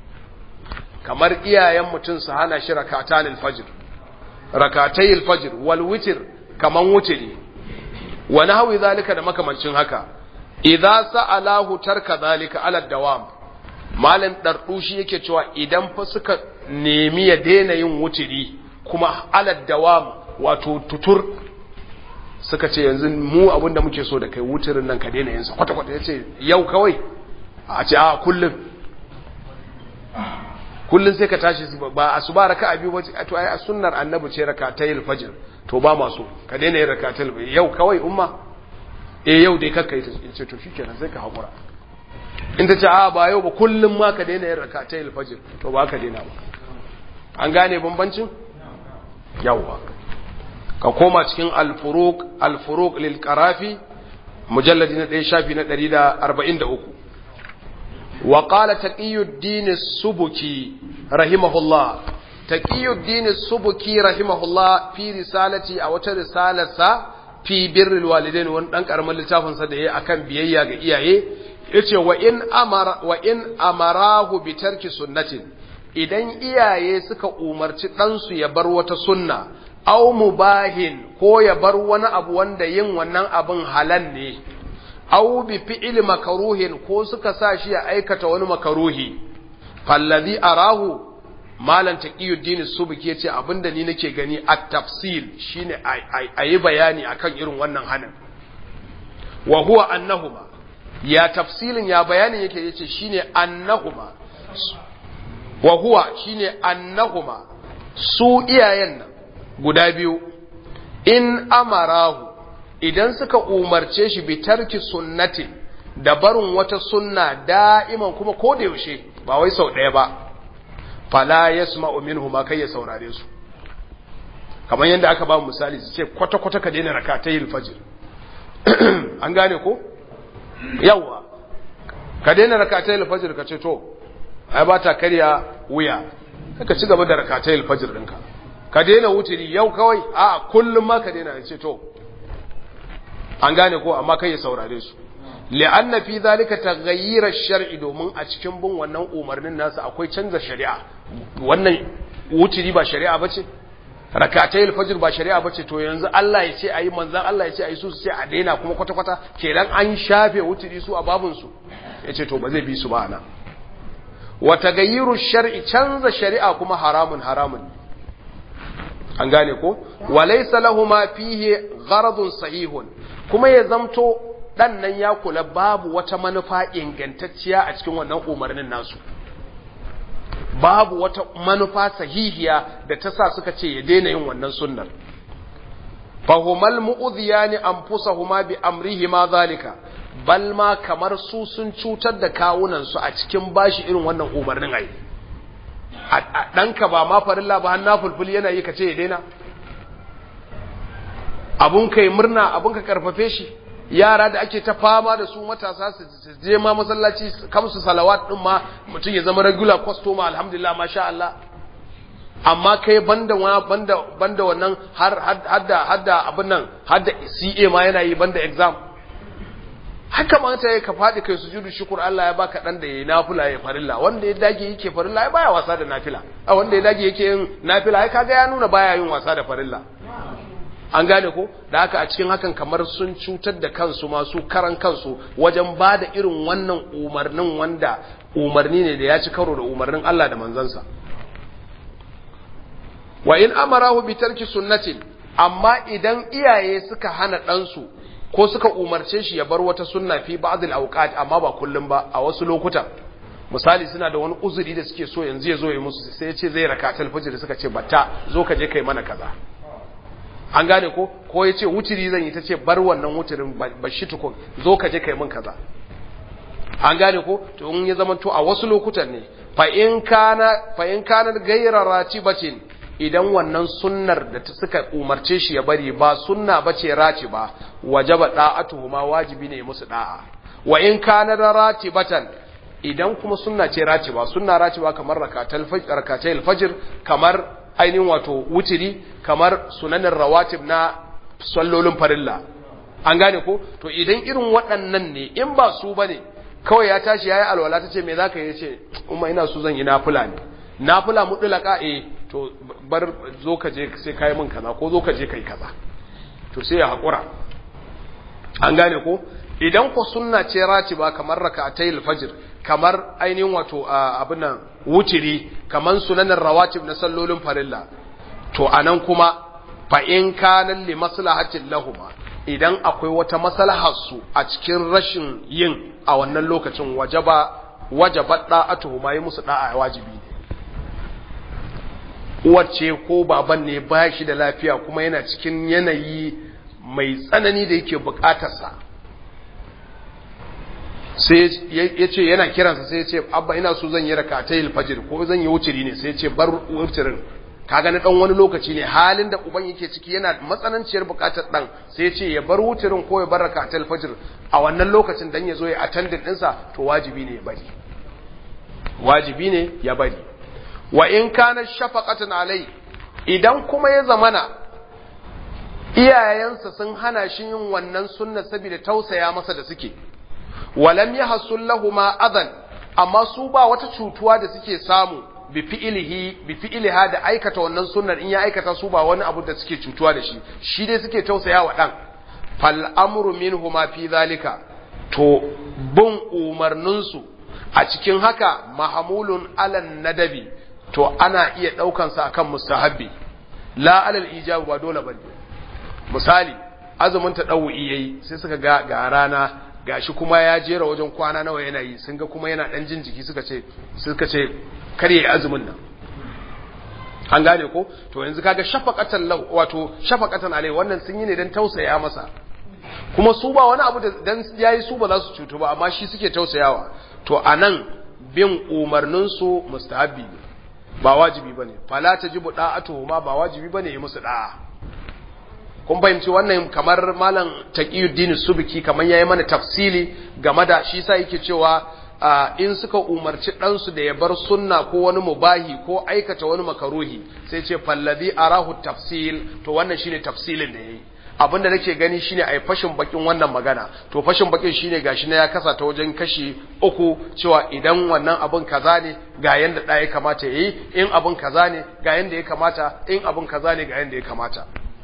kamar iyayen mutum su hana shi rakatan alfajr rakatai alfajr wal witr kaman wutiri wa nahwi zalika da makamancin haka idza sa'alahu tarka zalika ala dawam malam dardushi yake cewa idan fa suka nemi ya daina yin wutiri kuma ala dawam wato tutur suka ce yanzu mu abin da muke so da kai wutirin nan ka daina yinsa kwata-kwata ya ce yau kawai a ce a kullum kullum sai ka tashi ba a su ba raka abi wace to ai a sunnar annabi ce raka ta yi fajr to ba masu ka daina yin raka ta yau kawai umma eh yau dai kakka yi ta ce to shikenan sai ka haƙura in ta ce a ba yau ba kullum ma ka daina yin raka ta yi fajr to ba ka daina ba an gane bambancin yawwa ka koma cikin alfuruk alfuruk lil qarafi mujalladi na 1 shafi na 143 wa qala taqiyuddin as-subuki rahimahullah taqiyuddin as-subuki rahimahullah fi risalati a wata risalarsa fi birril walidain wani dan karamin littafin sa da yayi akan biyayya ga iyaye yace wa in amara wa in amarahu bi tarki sunnatin idan iyaye suka umarci ɗansu ya bar wata sunna au mubahin ko ya bar wani abu wanda yin wannan abin halal ne au bi fi'il makaruhin ko suka sa shi ya aikata wani makaruhi fallazi arahu malam taqiyuddin subki yace abinda ni nake gani at-tafsil shine ayi bayani akan irin wannan hanin wa huwa annahuma ya tafsilin ya bayanin yake yace shine annahuma wa huwa shine annahuma su iyayen nan guda biyu in amarahu idan suka umarce shi bi tarki sunnati da barin wata sunna da'iman kuma ko da yaushe ba wai sau ɗaya ba fala yasma'u minhuma kai ya saurare su kamar yadda aka ba misali su ce kwata-kwata ka daina rakatayil fajr an gane ko yawa ka daina rakatayil fajr ka ce to ai ba ta karya wuya ka ci gaba da rakatayil fajr ɗinka ka daina wuturi yau kawai a kullum ma ka daina ce to an gane ko amma kai ya saurare su li'anna fi zalika taghayyir ash-shar'i domin a cikin bin wannan umarnin nasu akwai canza shari'a wannan wuturi ba shari'a bace rakatai al-fajr ba shari'a bace to yanzu Allah ya ce ayi manzon Allah ya ce ayi su su ce a daina kuma kwata kwata kenan an shafe wuturi su a babun su yace to ba zai bi su ba ana wa taghayyiru ash-shar'i canza shari'a kuma haramun haramun an gane ko walaysa lahumu fihi gharadun sahihun kuma ya zamto dan nan ya kula babu wata manufa ingantacciya a cikin wannan umarnin nasu babu wata manufa sahihiya da ta sa suka ce ya daina yin wannan sunnar fahumal mu'udhiyani anfusahuma bi amrihima zalika bal ma kamar su sun cutar da kawunan su a cikin bashi irin wannan umarnin ai ɗanka ba ma farilla ba har nafulful yana yi ka ce ya daina abun kai murna abun ka karfafe shi yara da ake ta fama da su matasa su je ma masallaci kamsu salawat din ma mutum ya zama regular customer alhamdulillah masha Allah amma kai banda wa banda banda wannan har hadda hadda abin nan hadda CA ma yana yi banda exam haka ma ta ka fadi kai sujudu shukur Allah ya baka dan da yayi nafila ya farilla wanda ya dage yake farilla ya baya wasa da nafila a wanda ya dage yake yin nafila ai kaga ya nuna baya yin wasa da farilla an gane ko da haka a cikin hakan kamar sun cutar da kansu masu karan kansu wajen ba da irin wannan umarnin wanda umarni ne da ya ci karo da umarnin Allah da manzansa wa in amarahu bi tarki sunnatin amma idan iyaye suka hana ɗansu ko suka umarce shi ya bar wata sunna fi ba'd al-awqat amma ba kullum ba a wasu lokutan misali suna da wani uzuri da suke so yanzu ya zo ya musu sai ya ce zai rakatul fajr suka ce batta zo ka je kai mana kaza an gane ko ko ya ce wuturi zan yi ta ce bar wannan wuturin ba shi tukun zo ka je kai min kaza an gane ko to in ya zama to a wasu lokutan ne fa in kana fa in kana ghayra ratibatin idan wannan sunnar da ta suka umarce shi ya bari ba sunna bace ratiba wajaba da'atuhuma wajibi ne musu da'a wa in kana ratibatan idan kuma sunna ce ratiba sunna ratiba kamar rakatul fajr rakatul fajr kamar ainihin wato wutiri kamar sunanin rawatib na sallolin farilla an gane ko to idan irin waɗannan ne in ba su bane kawai ya tashi yayi alwala tace me zaka yi ce umma ina so zan yi nafila ne nafila mutlaka eh to bar zo ka je sai kai min kaza ko zo ka je kai kaza to sai ya hakura an gane ko idan ko sunna ce ratiba kamar rak'atayil fajr kamar ainihin wato abin nan wutiri kamar sunanin rawatib na sallolin farilla to anan kuma fa in kana li maslahatin lahuma idan akwai wata maslahar su a cikin rashin yin a wannan lokacin wajaba wajaba da'atuhuma yi musu da'a wajibi ne uwace ko baban ne ba shi da lafiya kuma yana cikin yanayi mai tsanani da yake bukatarsa sai ya ce yana kiransa sai ya ce abba ina so zan yi raka ta fajr ko zan yi wuciri ne sai ya ce bar wucirin kaga na dan wani lokaci ne halin da uban yake ciki yana matsananciyar bukatar dan sai ya ce ya bar wucirin ko ya bar raka ta fajr a wannan lokacin dan ya zo ya attendant ɗinsa to wajibi ne ya bari wajibi ne ya bari wa in kana shafaqatan alai idan kuma ya zamana iyayensa sun hana shi yin wannan sunna saboda tausaya masa da suke walam yahsul lahumu adan amma su ba wata cutuwa da suke samu bi fi'ilihi bi fi'iliha da aikata wannan sunnar in ya aikata su ba wani abu da suke cutuwa da shi shi dai suke tausaya wa dan fal amru minhuma fi zalika to bin umarnin su a cikin haka mahamulun alan nadabi to ana iya daukan sa akan mustahabbi la alal ijab ba dole bane misali azumin ta dawu yayi sai suka ga ga rana gashi kuma ya jera wajen kwana nawa yana yi sun ga kuma yana dan jin jiki suka ce suka ce kar yayi azumin nan an gane ko to yanzu kaga shafaqatan lahu wato shafaqatan alai wannan sun yi ne dan tausaya masa kuma su ba wani abu da dan yayi su ba za su cutu ba amma shi suke tausayawa to anan bin umarnin su mustahabi ne ba wajibi bane fala tajibu da'atuhu ma ba wajibi bane yi musu da'a kun fahimci wannan kamar malam taqiyuddin subki kamar yayi mana tafsili game da shi sa yake cewa in suka umarci ɗansu da ya bar sunna ko wani mubahi ko aikata wani makaruhi sai ce fallazi arahu tafsil to wannan shine tafsilin da yayi abinda nake gani shine ai fashin bakin wannan magana to fashin bakin shine gashi na ya kasa ta wajen kashi uku cewa idan wannan abin kaza ne ga yanda da ya kamata yayi in abin kaza ne ga yanda ya kamata in abin kaza ne ga yanda ya kamata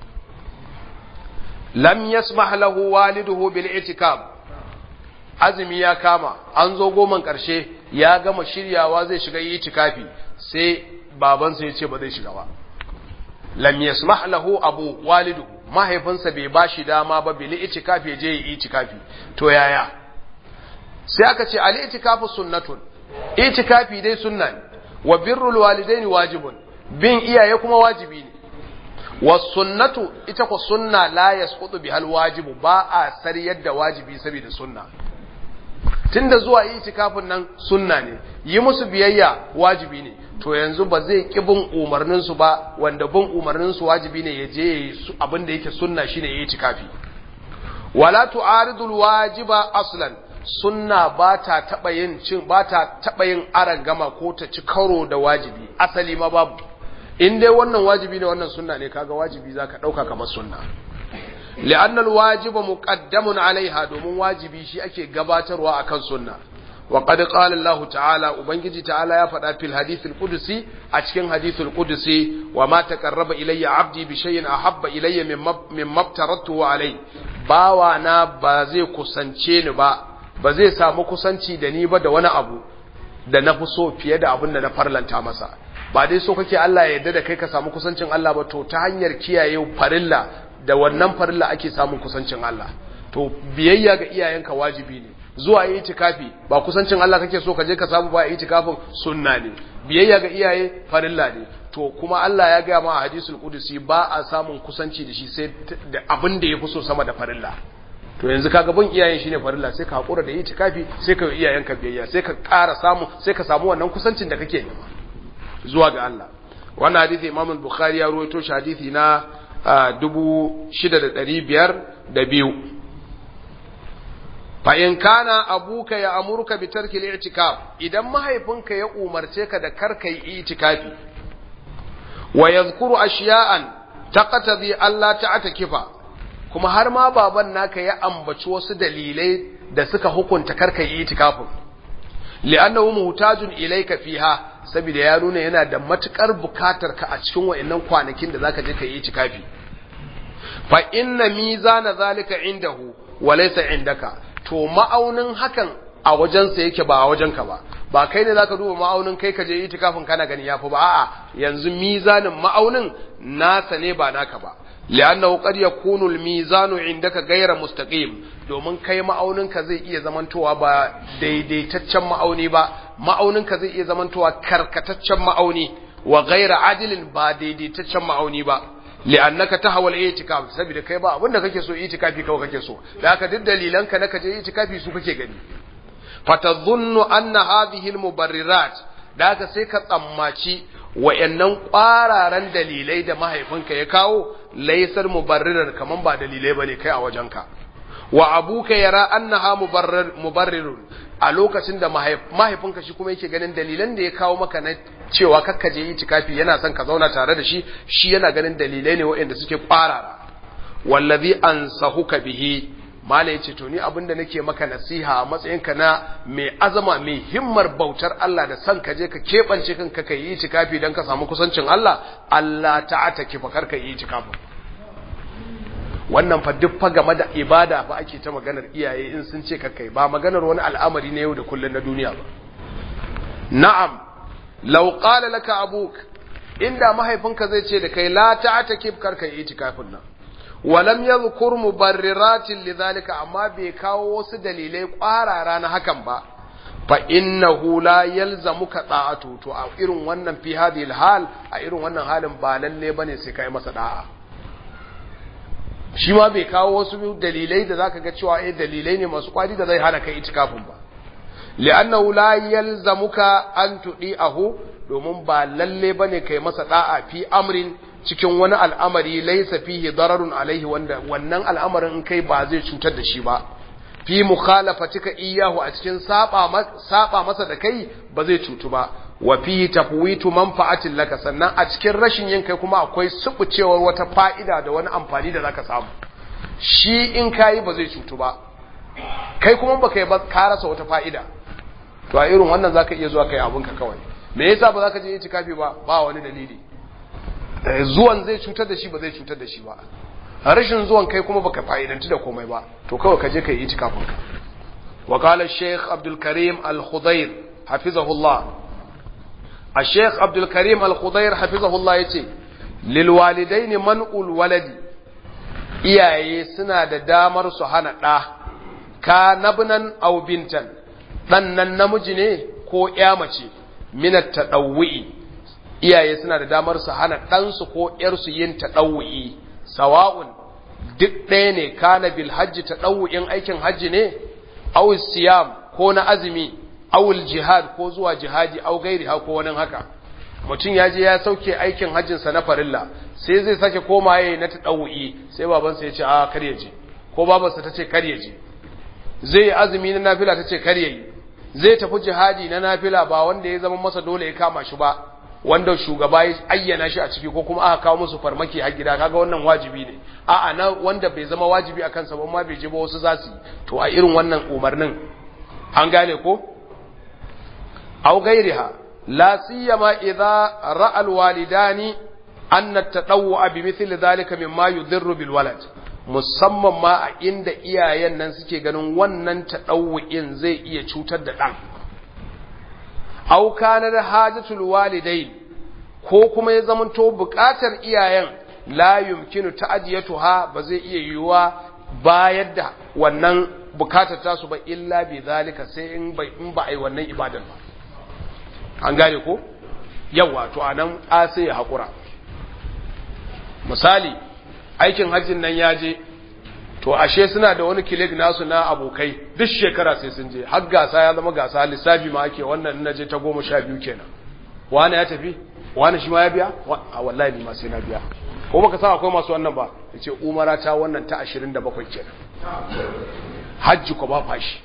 lam yasmah lahu waliduhu bil itikab azumi ya kama an zo goman karshe ya gama shiryawa zai shiga itikafi sai babansa ya ce ba zai shiga ba lam yasmah lahu abu waliduhu mahaifinsa bai bashi dama ba bil itikafi je yi itikafi to yaya sai aka ce al itikafu sunnatun itikafi dai sunna ne wa birrul walidaini wajibun bin iyaye kuma wajibi ne wasunnatu ita ko sunna la yasqutu bihal wajibu ba a sariyar da wajibi saboda sunna tunda zuwa itikafin nan sunna ne yi musu biyayya wajibi ne to yanzu ba zai ki bin umarnin su ba wanda bin umarnin su wajibi ne ya je abin da yake sunna shine yi itikafi wala tu'aridul wajiba aslan sunna ba ta taba yin cin ba ta taba yin arangama ko ta ci karo da wajibi asali ma babu in dai wannan wajibi ne wannan sunna ne kaga wajibi zaka dauka kamar sunna li'anna alwajiba muqaddamun alaiha domin wajibi shi ake gabatarwa akan sunna wa qad qala Allah ta'ala ubangiji ta'ala ya faɗa fil hadithil qudsi a cikin hadithul qudsi wa ma taqarraba ilayya 'abdi bi shay'in ahabba ilayya mimma aftaratu alai bawa na ba zai kusance ni ba ba zai samu kusanci da ni ba da wani abu da na fi so fiye da abin da na farlanta masa ba dai so kake Allah ya yarda da kai ka samu kusancin Allah ba to ta hanyar kiyaye farilla da wannan farilla ake samun kusancin Allah to biyayya ga iyayenka wajibi ne zuwa yi itikafi ba kusancin Allah kake so ka je ka samu ba yi itikafin sunna ne biyayya ga iyaye farilla ne to kuma Allah ya gaya ma a hadisul qudusi ba a samun kusanci da shi sai da abin da yafi so sama da farilla to yanzu kaga bin iyayen shine farilla sai ka hakura da yi itikafi sai ka yi iyayenka biyayya sai ka ƙara samu sai ka samu wannan kusancin da kake nema zuwa ga Allah wannan hadisi Imam Bukhari ya ruwaito shi hadisi na 6502 fa in kana abuka ya amurka bi tarki al-i'tikaf idan mahaifinka ya umarce ka da karka yi i'tikafi wa yadhkuru ashiya'an taqtadi Allah ta'takifa kuma har ma baban naka ya ambaci wasu dalilai da suka hukunta karka yi i'tikafin li'annahu muhtajun ilayka fiha saboda ya nuna yana da matukar bukatar ka a cikin wayannan kwanakin da zaka je ka yi itikafi fa inna mizana zalika indahu wa laysa indaka to ma'aunin hakan a wajensa yake ba a wajenka ba ba kai ne zaka duba ma'aunin kai ka je itikafin kana gani yafi ba a'a yanzu mizanin ma'aunin nasa ne ba naka ba li'annahu qad yakunu al-mizanu indaka ghayra mustaqim domin kai ma'auninka zai iya zamantowa ba daidaitaccen ma'auni ba ma'auninka zai iya zamantowa karkataccen ma'auni wa ghayra adilin ba daidaitaccen ma'auni ba li'annaka tahawal i'tikaf saboda kai ba abinda kake so i'tikafi kawai kake so da haka duk dalilanka na kaje i'tikafi su kake gani fatadhunnu anna hadhihi al-mubarrirat da haka sai ka tsammaci wayannan kwararan dalilai da mahaifinka ya kawo laysar mubarrirar kaman ba dalilai bane kai a wajenka wa abuka yara annaha mubarrir mubarrirun a lokacin da mahaifinka shi kuma yake ganin dalilan da ya kawo maka na cewa kakka je itikafi yana son ka zauna tare da shi shi yana ganin dalilai ne waɗanda suke kwarara wallazi ansahuka bihi mala yace to ni abinda nake maka nasiha a matsayinka na mai azama mai himmar bautar Allah da san ka je ka kebance kanka kai yi itikafi dan ka samu kusancin Allah Allah ta'ata ki fa karka yi itikafi wannan fa duk fa game da ibada fa ake ta maganar iyaye in sun ce ka kai ba maganar wani al'amari na yau da kullun na duniya ba na'am law qala laka abuk inda mahaifinka zai ce da kai la ta'ata ki karka yi itikafin nan walam yadhkur mubarriratin lidhalika amma bai kawo wasu dalilai kwarara na hakan ba fa innahu la yalzamuka da'atu to a irin wannan fi hadhihi hal a irin wannan halin ba lalle bane sai kai masa da'a shi ma bai kawo wasu dalilai da zaka ga cewa eh dalilai ne masu kwari da zai hana kai itikafin ba li'annahu la yalzamuka an tudi'ahu domin ba lalle bane kai masa da'a fi amrin cikin wani al'amari laisa fihi dararun alaihi wanda wannan al'amarin in kai ba zai cutar da shi ba fi mukhalafatika iyahu a cikin saba saba masa da kai ba zai cutu ba wa fi tafwitu manfa'atin laka sannan a cikin rashin yin kai kuma akwai subucewar wata fa'ida da wani amfani da zaka samu shi in kai ba zai cutu ba kai kuma baka yi ba ka rasa wata fa'ida to a irin wannan zaka iya zuwa kai abunka kawai me yasa ba zaka je itikafi ba ba wani dalili zuwan zai cutar da shi ba zai cutar da shi ba rashin zuwan kai kuma baka fa'idanci da komai ba to kawai ka je ka yi itikafin ka wa qala shaykh abdul karim al khudair hafizahullah a shaykh abdul karim al khudair hafizahullah yace lil walidain man'ul waladi iyaye suna da damar su hana da ka nabnan aw bintan dan nan namiji ne ko ya mace minat tadawwi iyaye suna da damar su hana ɗansu ko ‘yarsu yin taɗawu'i, sawa'un duk ɗaya ne kana bil hajji taɗawu'in aikin hajji ne, awul siyam ko na azumi, awul jihad ko zuwa jihadi, au gairi ha ko wani haka. Mutum ya je ya sauke aikin hajjinsa na farilla, sai zai sake koma ya na taɗawu'i, sai babansa ya ce a kar ya je, ko babansa ta ce kar ya je. Zai yi azumi na nafila ta ce kar ya yi, zai tafi jihadi na nafila ba wanda ya zama masa dole ya kama shi ba, wanda shugaba ya ayyana shi a ciki ko kuma aka kawo musu farmaki a gida kaga wannan wajibi ne a'a na wanda bai zama wajibi a kansa ba ma bai je ba wasu za su to a irin wannan umarnin an gane ko aw gairiha la siyama idza ra'a alwalidani anna at-tadawwu bi mithli dhalika mimma yudhirru bil walad musamman ma a inda iyayen nan suke ganin wannan tadawwu'in zai iya cutar da dan aw kana da hajatul walidain ko kuma ya zamanto buƙatar iyayen la yumkinu ta'diyatuha ba zai iya yiwuwa bayar da wannan bukatar tasu ba illa bi zalika sai in ba in ba ai wannan ibadar ba an gane ko yawa to anan a sai ya hakura misali aikin hajjin nan ya je to ashe suna da wani kilik nasu na abokai duk shekara sai sun je har gasa ya zama gasa lissafi ma ake wannan na je ta goma sha biyu kenan wani ya tafi wani shi ma ya biya a wallahi ni ma sai na biya ko baka sa akwai masu wannan ba ya ce umara ta wannan ta ashirin da bakwai kenan hajji ko ba fashi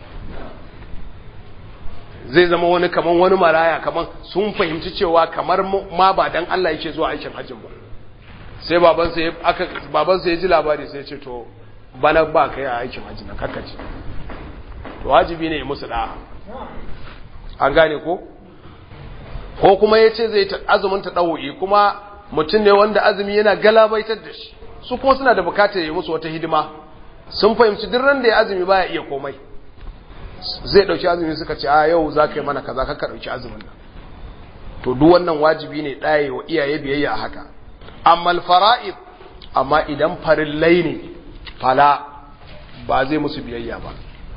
zai zama wani kaman wani maraya kaman sun fahimci cewa kamar ma ba dan Allah yake zuwa aikin hajjin ba sai babansa ya aka babansa ya ji labari sai ya ce to bana ba kai a aikin hajji nan kakkace to wajibi ne musu da an gane ko ko kuma ya ce zai azumin ta ɗau'i kuma mutum ne wanda azumi yana galabaitar da shi su kuma suna da bukatar yi musu wata hidima sun fahimci duk ran da ya azumi baya iya komai zai ɗauki azumi suka ce a yau za ka yi mana kaza ka ɗauki azumin nan to duk wannan wajibi ne ɗaya wa iyaye biyayya a haka amma fara'id amma idan farillai ne fala ba zai musu biyayya ba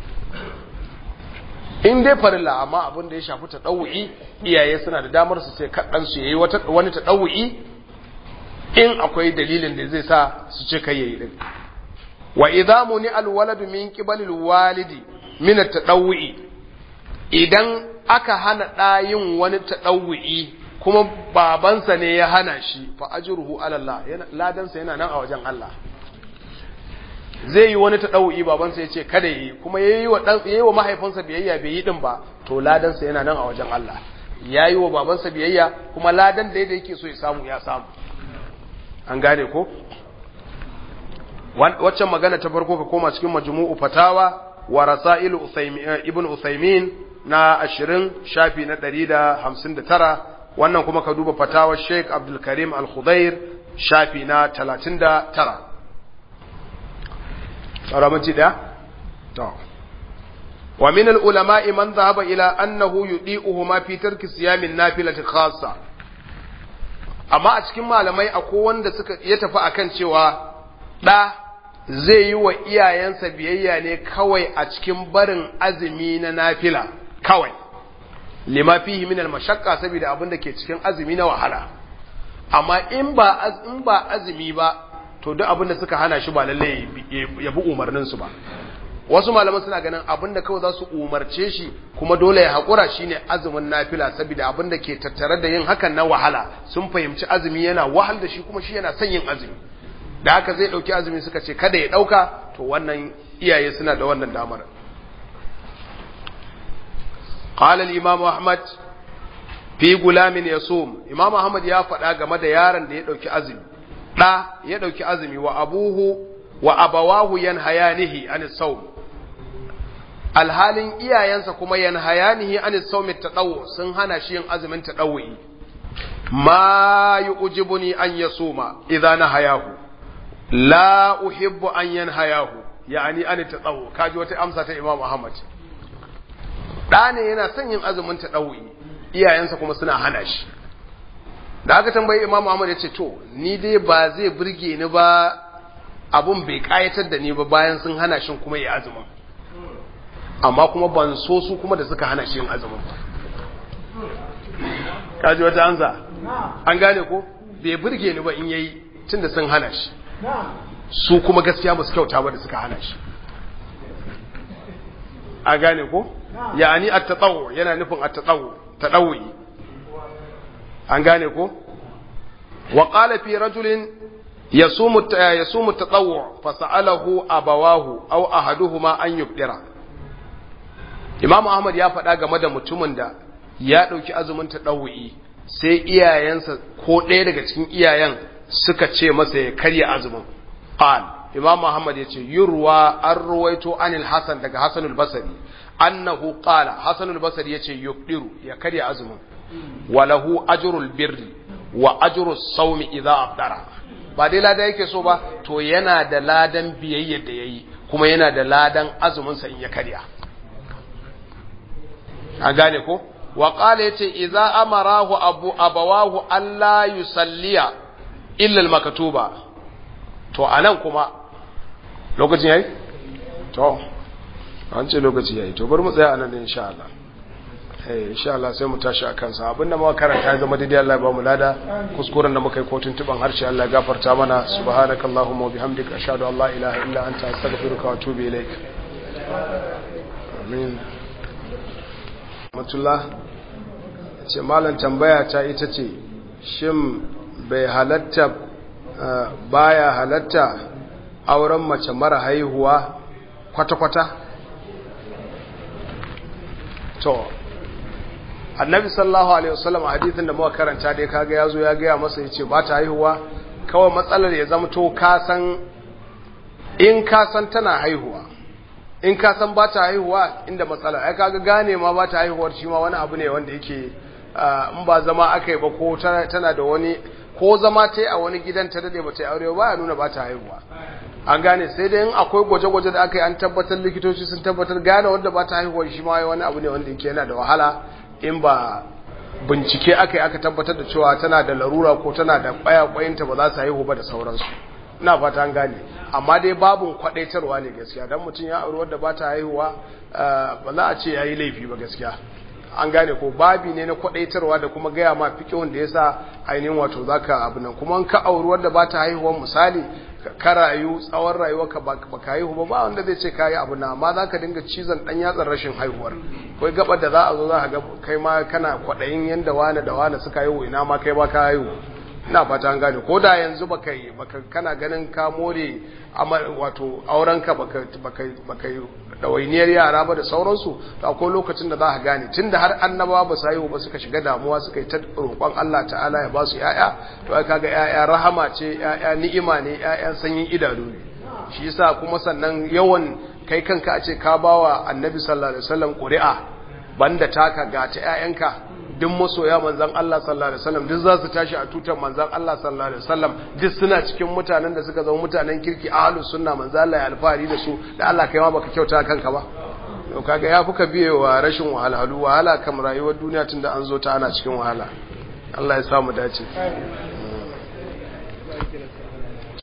in dai farilla amma abin da ya shafi ta ɗau'i iyaye suna da damar su ce kaɗansu ya yi wani ta ɗau'i in akwai dalilin da zai sa su ce kai yayi din wa idza muni alwaladu min qibalil walidi min at-tadawwi idan aka hana ɗayin wani tadawwi kuma babansa ne ya hana shi fa ajruhu ala Allah ladansa yana nan a wajen Allah zai yi wani taɗau'i babansa ya ce kada yi kuma ya yi wa mahaifinsa biyayya bai yi ɗin ba to ladansa yana nan a wajen Allah ya yi wa babansa biyayya kuma ladan da yadda yake so ya samu ya samu an gane ko waccan magana ta farko ka koma cikin majmu'u fatawa wa rasail ibn Uthaymin na 20 shafi na 159 wannan kuma ka duba fatawar Sheikh Abdul Karim Al-Khudair shafi na 39 tsara mace da to wa min al-ulama'i man dhahaba ila annahu yudi'uhuma fi tarki siyamin nafilati khassa amma a cikin malamai akwai wanda suka ya tafi akan cewa da zai yi wa iyayensa biyayya ne kawai a cikin barin azumi na nafila kawai lima fihi min al-mashaqqa saboda abin da ke cikin azumi na wahala amma in ba in ba azumi ba to duk abin da suka hana shi ba lalle ya bi umarnin su ba wasu malaman suna ganin abin da kawai za su umarce shi kuma dole ya haƙura shine azumin nafila saboda abin da ke tattare da yin hakan na wahala sun fahimci azumi yana wahal da shi kuma shi yana son yin azumi da haka zai ɗauki azumi suka ce kada ya ɗauka to wannan iyaye suna da wannan damar قال الإمام أحمد في غلام يصوم إمام أحمد يا فدا game da yaron da ya dauki azumi da ya dauki azumi wa abuhu wa abawahu yanhayanihi anis sawm alhalin iyayensa kuma yanhayanihi anis sawm tadawu sun hana shi yin azumin tadawwi ma yu'jibuni an yasuma idza nahayahu la uhibbu an yanhayahu yani an tadawu kaji wata amsa ta Imam Ahmad ɗa ne yana son yin azumin ta ɗau'i iyayensa kuma suna hana shi da aka tambayi imamu Ahmad ya ce to ni dai ba zai burge ni ba abun bai kayatar da ni ba bayan sun hana shi kuma ya azumin amma kuma ban so su kuma da suka hana shi yin azumin ba kaji wata anza an gane ko bai burge ni ba in yayi tunda sun hana shi su kuma gaskiya ba su kyauta ba da suka hana shi a gane ko yani at-tatawu yana nufin at-tatawu tadawi an gane ko wa qala fi rajulin yasumu yasumu at-tatawu fa sa'alahu abawahu aw ahaduhuma an yubdira Imam Ahmad ya faɗa game da mutumin da ya ɗauki azumin tadawi sai iyayensa ko ɗaya daga cikin iyayen suka ce masa ya karya azumin qal Imam Muhammad ya ce yurwa an ruwaito anil Hasan daga Hasan al-Basri annahu qala Hasan al-Basri ya ce yuqdiru ya karya azumin walahu ajrul birri wa ajrus sawmi idza afdara ba dai lada yake so ba to yana da ladan biyayyar da yayi kuma yana da ladan azumin sa in ya karya a gane ko wa qala yace idza amarahu abu abawahu alla yusalliya illa al-maktuba to anan kuma lokacin yayi to an ce lokaci yayi to bari mu tsaya anan insha Allah eh insha Allah sai mu tashi akan sa abinda muka karanta ya zama daidai Allah ya ba mu lada kuskuren da muka yi kotun tuban harshe Allah ya gafarta mana subhanakallahumma wa bihamdika ashhadu an la ilaha illa anta astaghfiruka wa atubu ilaik amin matullah ce malam tambaya ta ita ce shin bai halatta baya halatta auren mace mara haihuwa kwata-kwata to annabi sallallahu alaihi wasallam hadithin da muka karanta dai kaga yazo ya gaya masa yace ba ta haihuwa kawai matsalar ya zama to ka san in ka san tana haihuwa in ka san ba ta haihuwa inda matsala ai kaga gane ma ba ta haihuwar shi ma wani abu ne wanda yake in ba zama akai ba ko tana da wani ko zama ta yi a wani gidan ta dade ba ta yi aure ba ya nuna ba ta haihuwa an gane sai dai in akwai gwaje-gwaje da aka yi an tabbatar likitoci sun tabbatar gane wanda ba ta haihuwa shi ma wani abu ne wanda yake yana da wahala in ba bincike aka yi aka tabbatar da cewa tana da larura ko tana da kwayakwayinta ba za su haihu ba da sauransu ina fata an gane amma dai babun kwadaitarwa ne gaskiya dan mutum ya auri wadda ba ta haihuwa ba za a ce ya yi laifi ba gaskiya an gane ko babi ne na kwadaitarwa da kuma gaya ma fikihun da yasa ainihin wato zaka abu nan kuma ka auri wadda ba ta haihuwa misali ka rayu tsawon rayuwarka ba ka haihu ba ba wanda zai ce ka yi abu na amma za ka dinga cizon ɗan yatsar rashin haihuwar kai gabar da za a zo za ka ga kai ma kana kwaɗayin yadda wane da wane suka haihu ina ma kai ba ka haihu ina fata an gane ko da yanzu baka yi baka kana ganin ka more wato aurenka baka baka baka dawainiyar yara ba da sauransu to akwai lokacin da za ka gane tunda har annabawa ba su haihu ba suka shiga damuwa suka yi ta roƙon Allah ta'ala ya ba su ƴaƴa to ai kaga ƴaƴa rahama ce ƴaƴa ni'ima ne ƴaƴan sanyin idanu ne shi yasa kuma sannan yawan kai kanka a ce ka bawa annabi sallallahu alaihi wasallam ƙuri'a banda taka ga ta ƴaƴanka duk masoya manzon Allah sallallahu alaihi wasallam duk za su tashi a tutar manzon Allah sallallahu alaihi wasallam duk suna cikin mutanen da suka zama mutanen kirki ahlus sunna manzon Allah ya alfahari da su da Allah kai ma baka kyauta kanka ba to kaga ya fuka biye wa rashin wahalhalu wahala kam rayuwar duniya tunda an zo ta ana cikin wahala Allah ya samu dace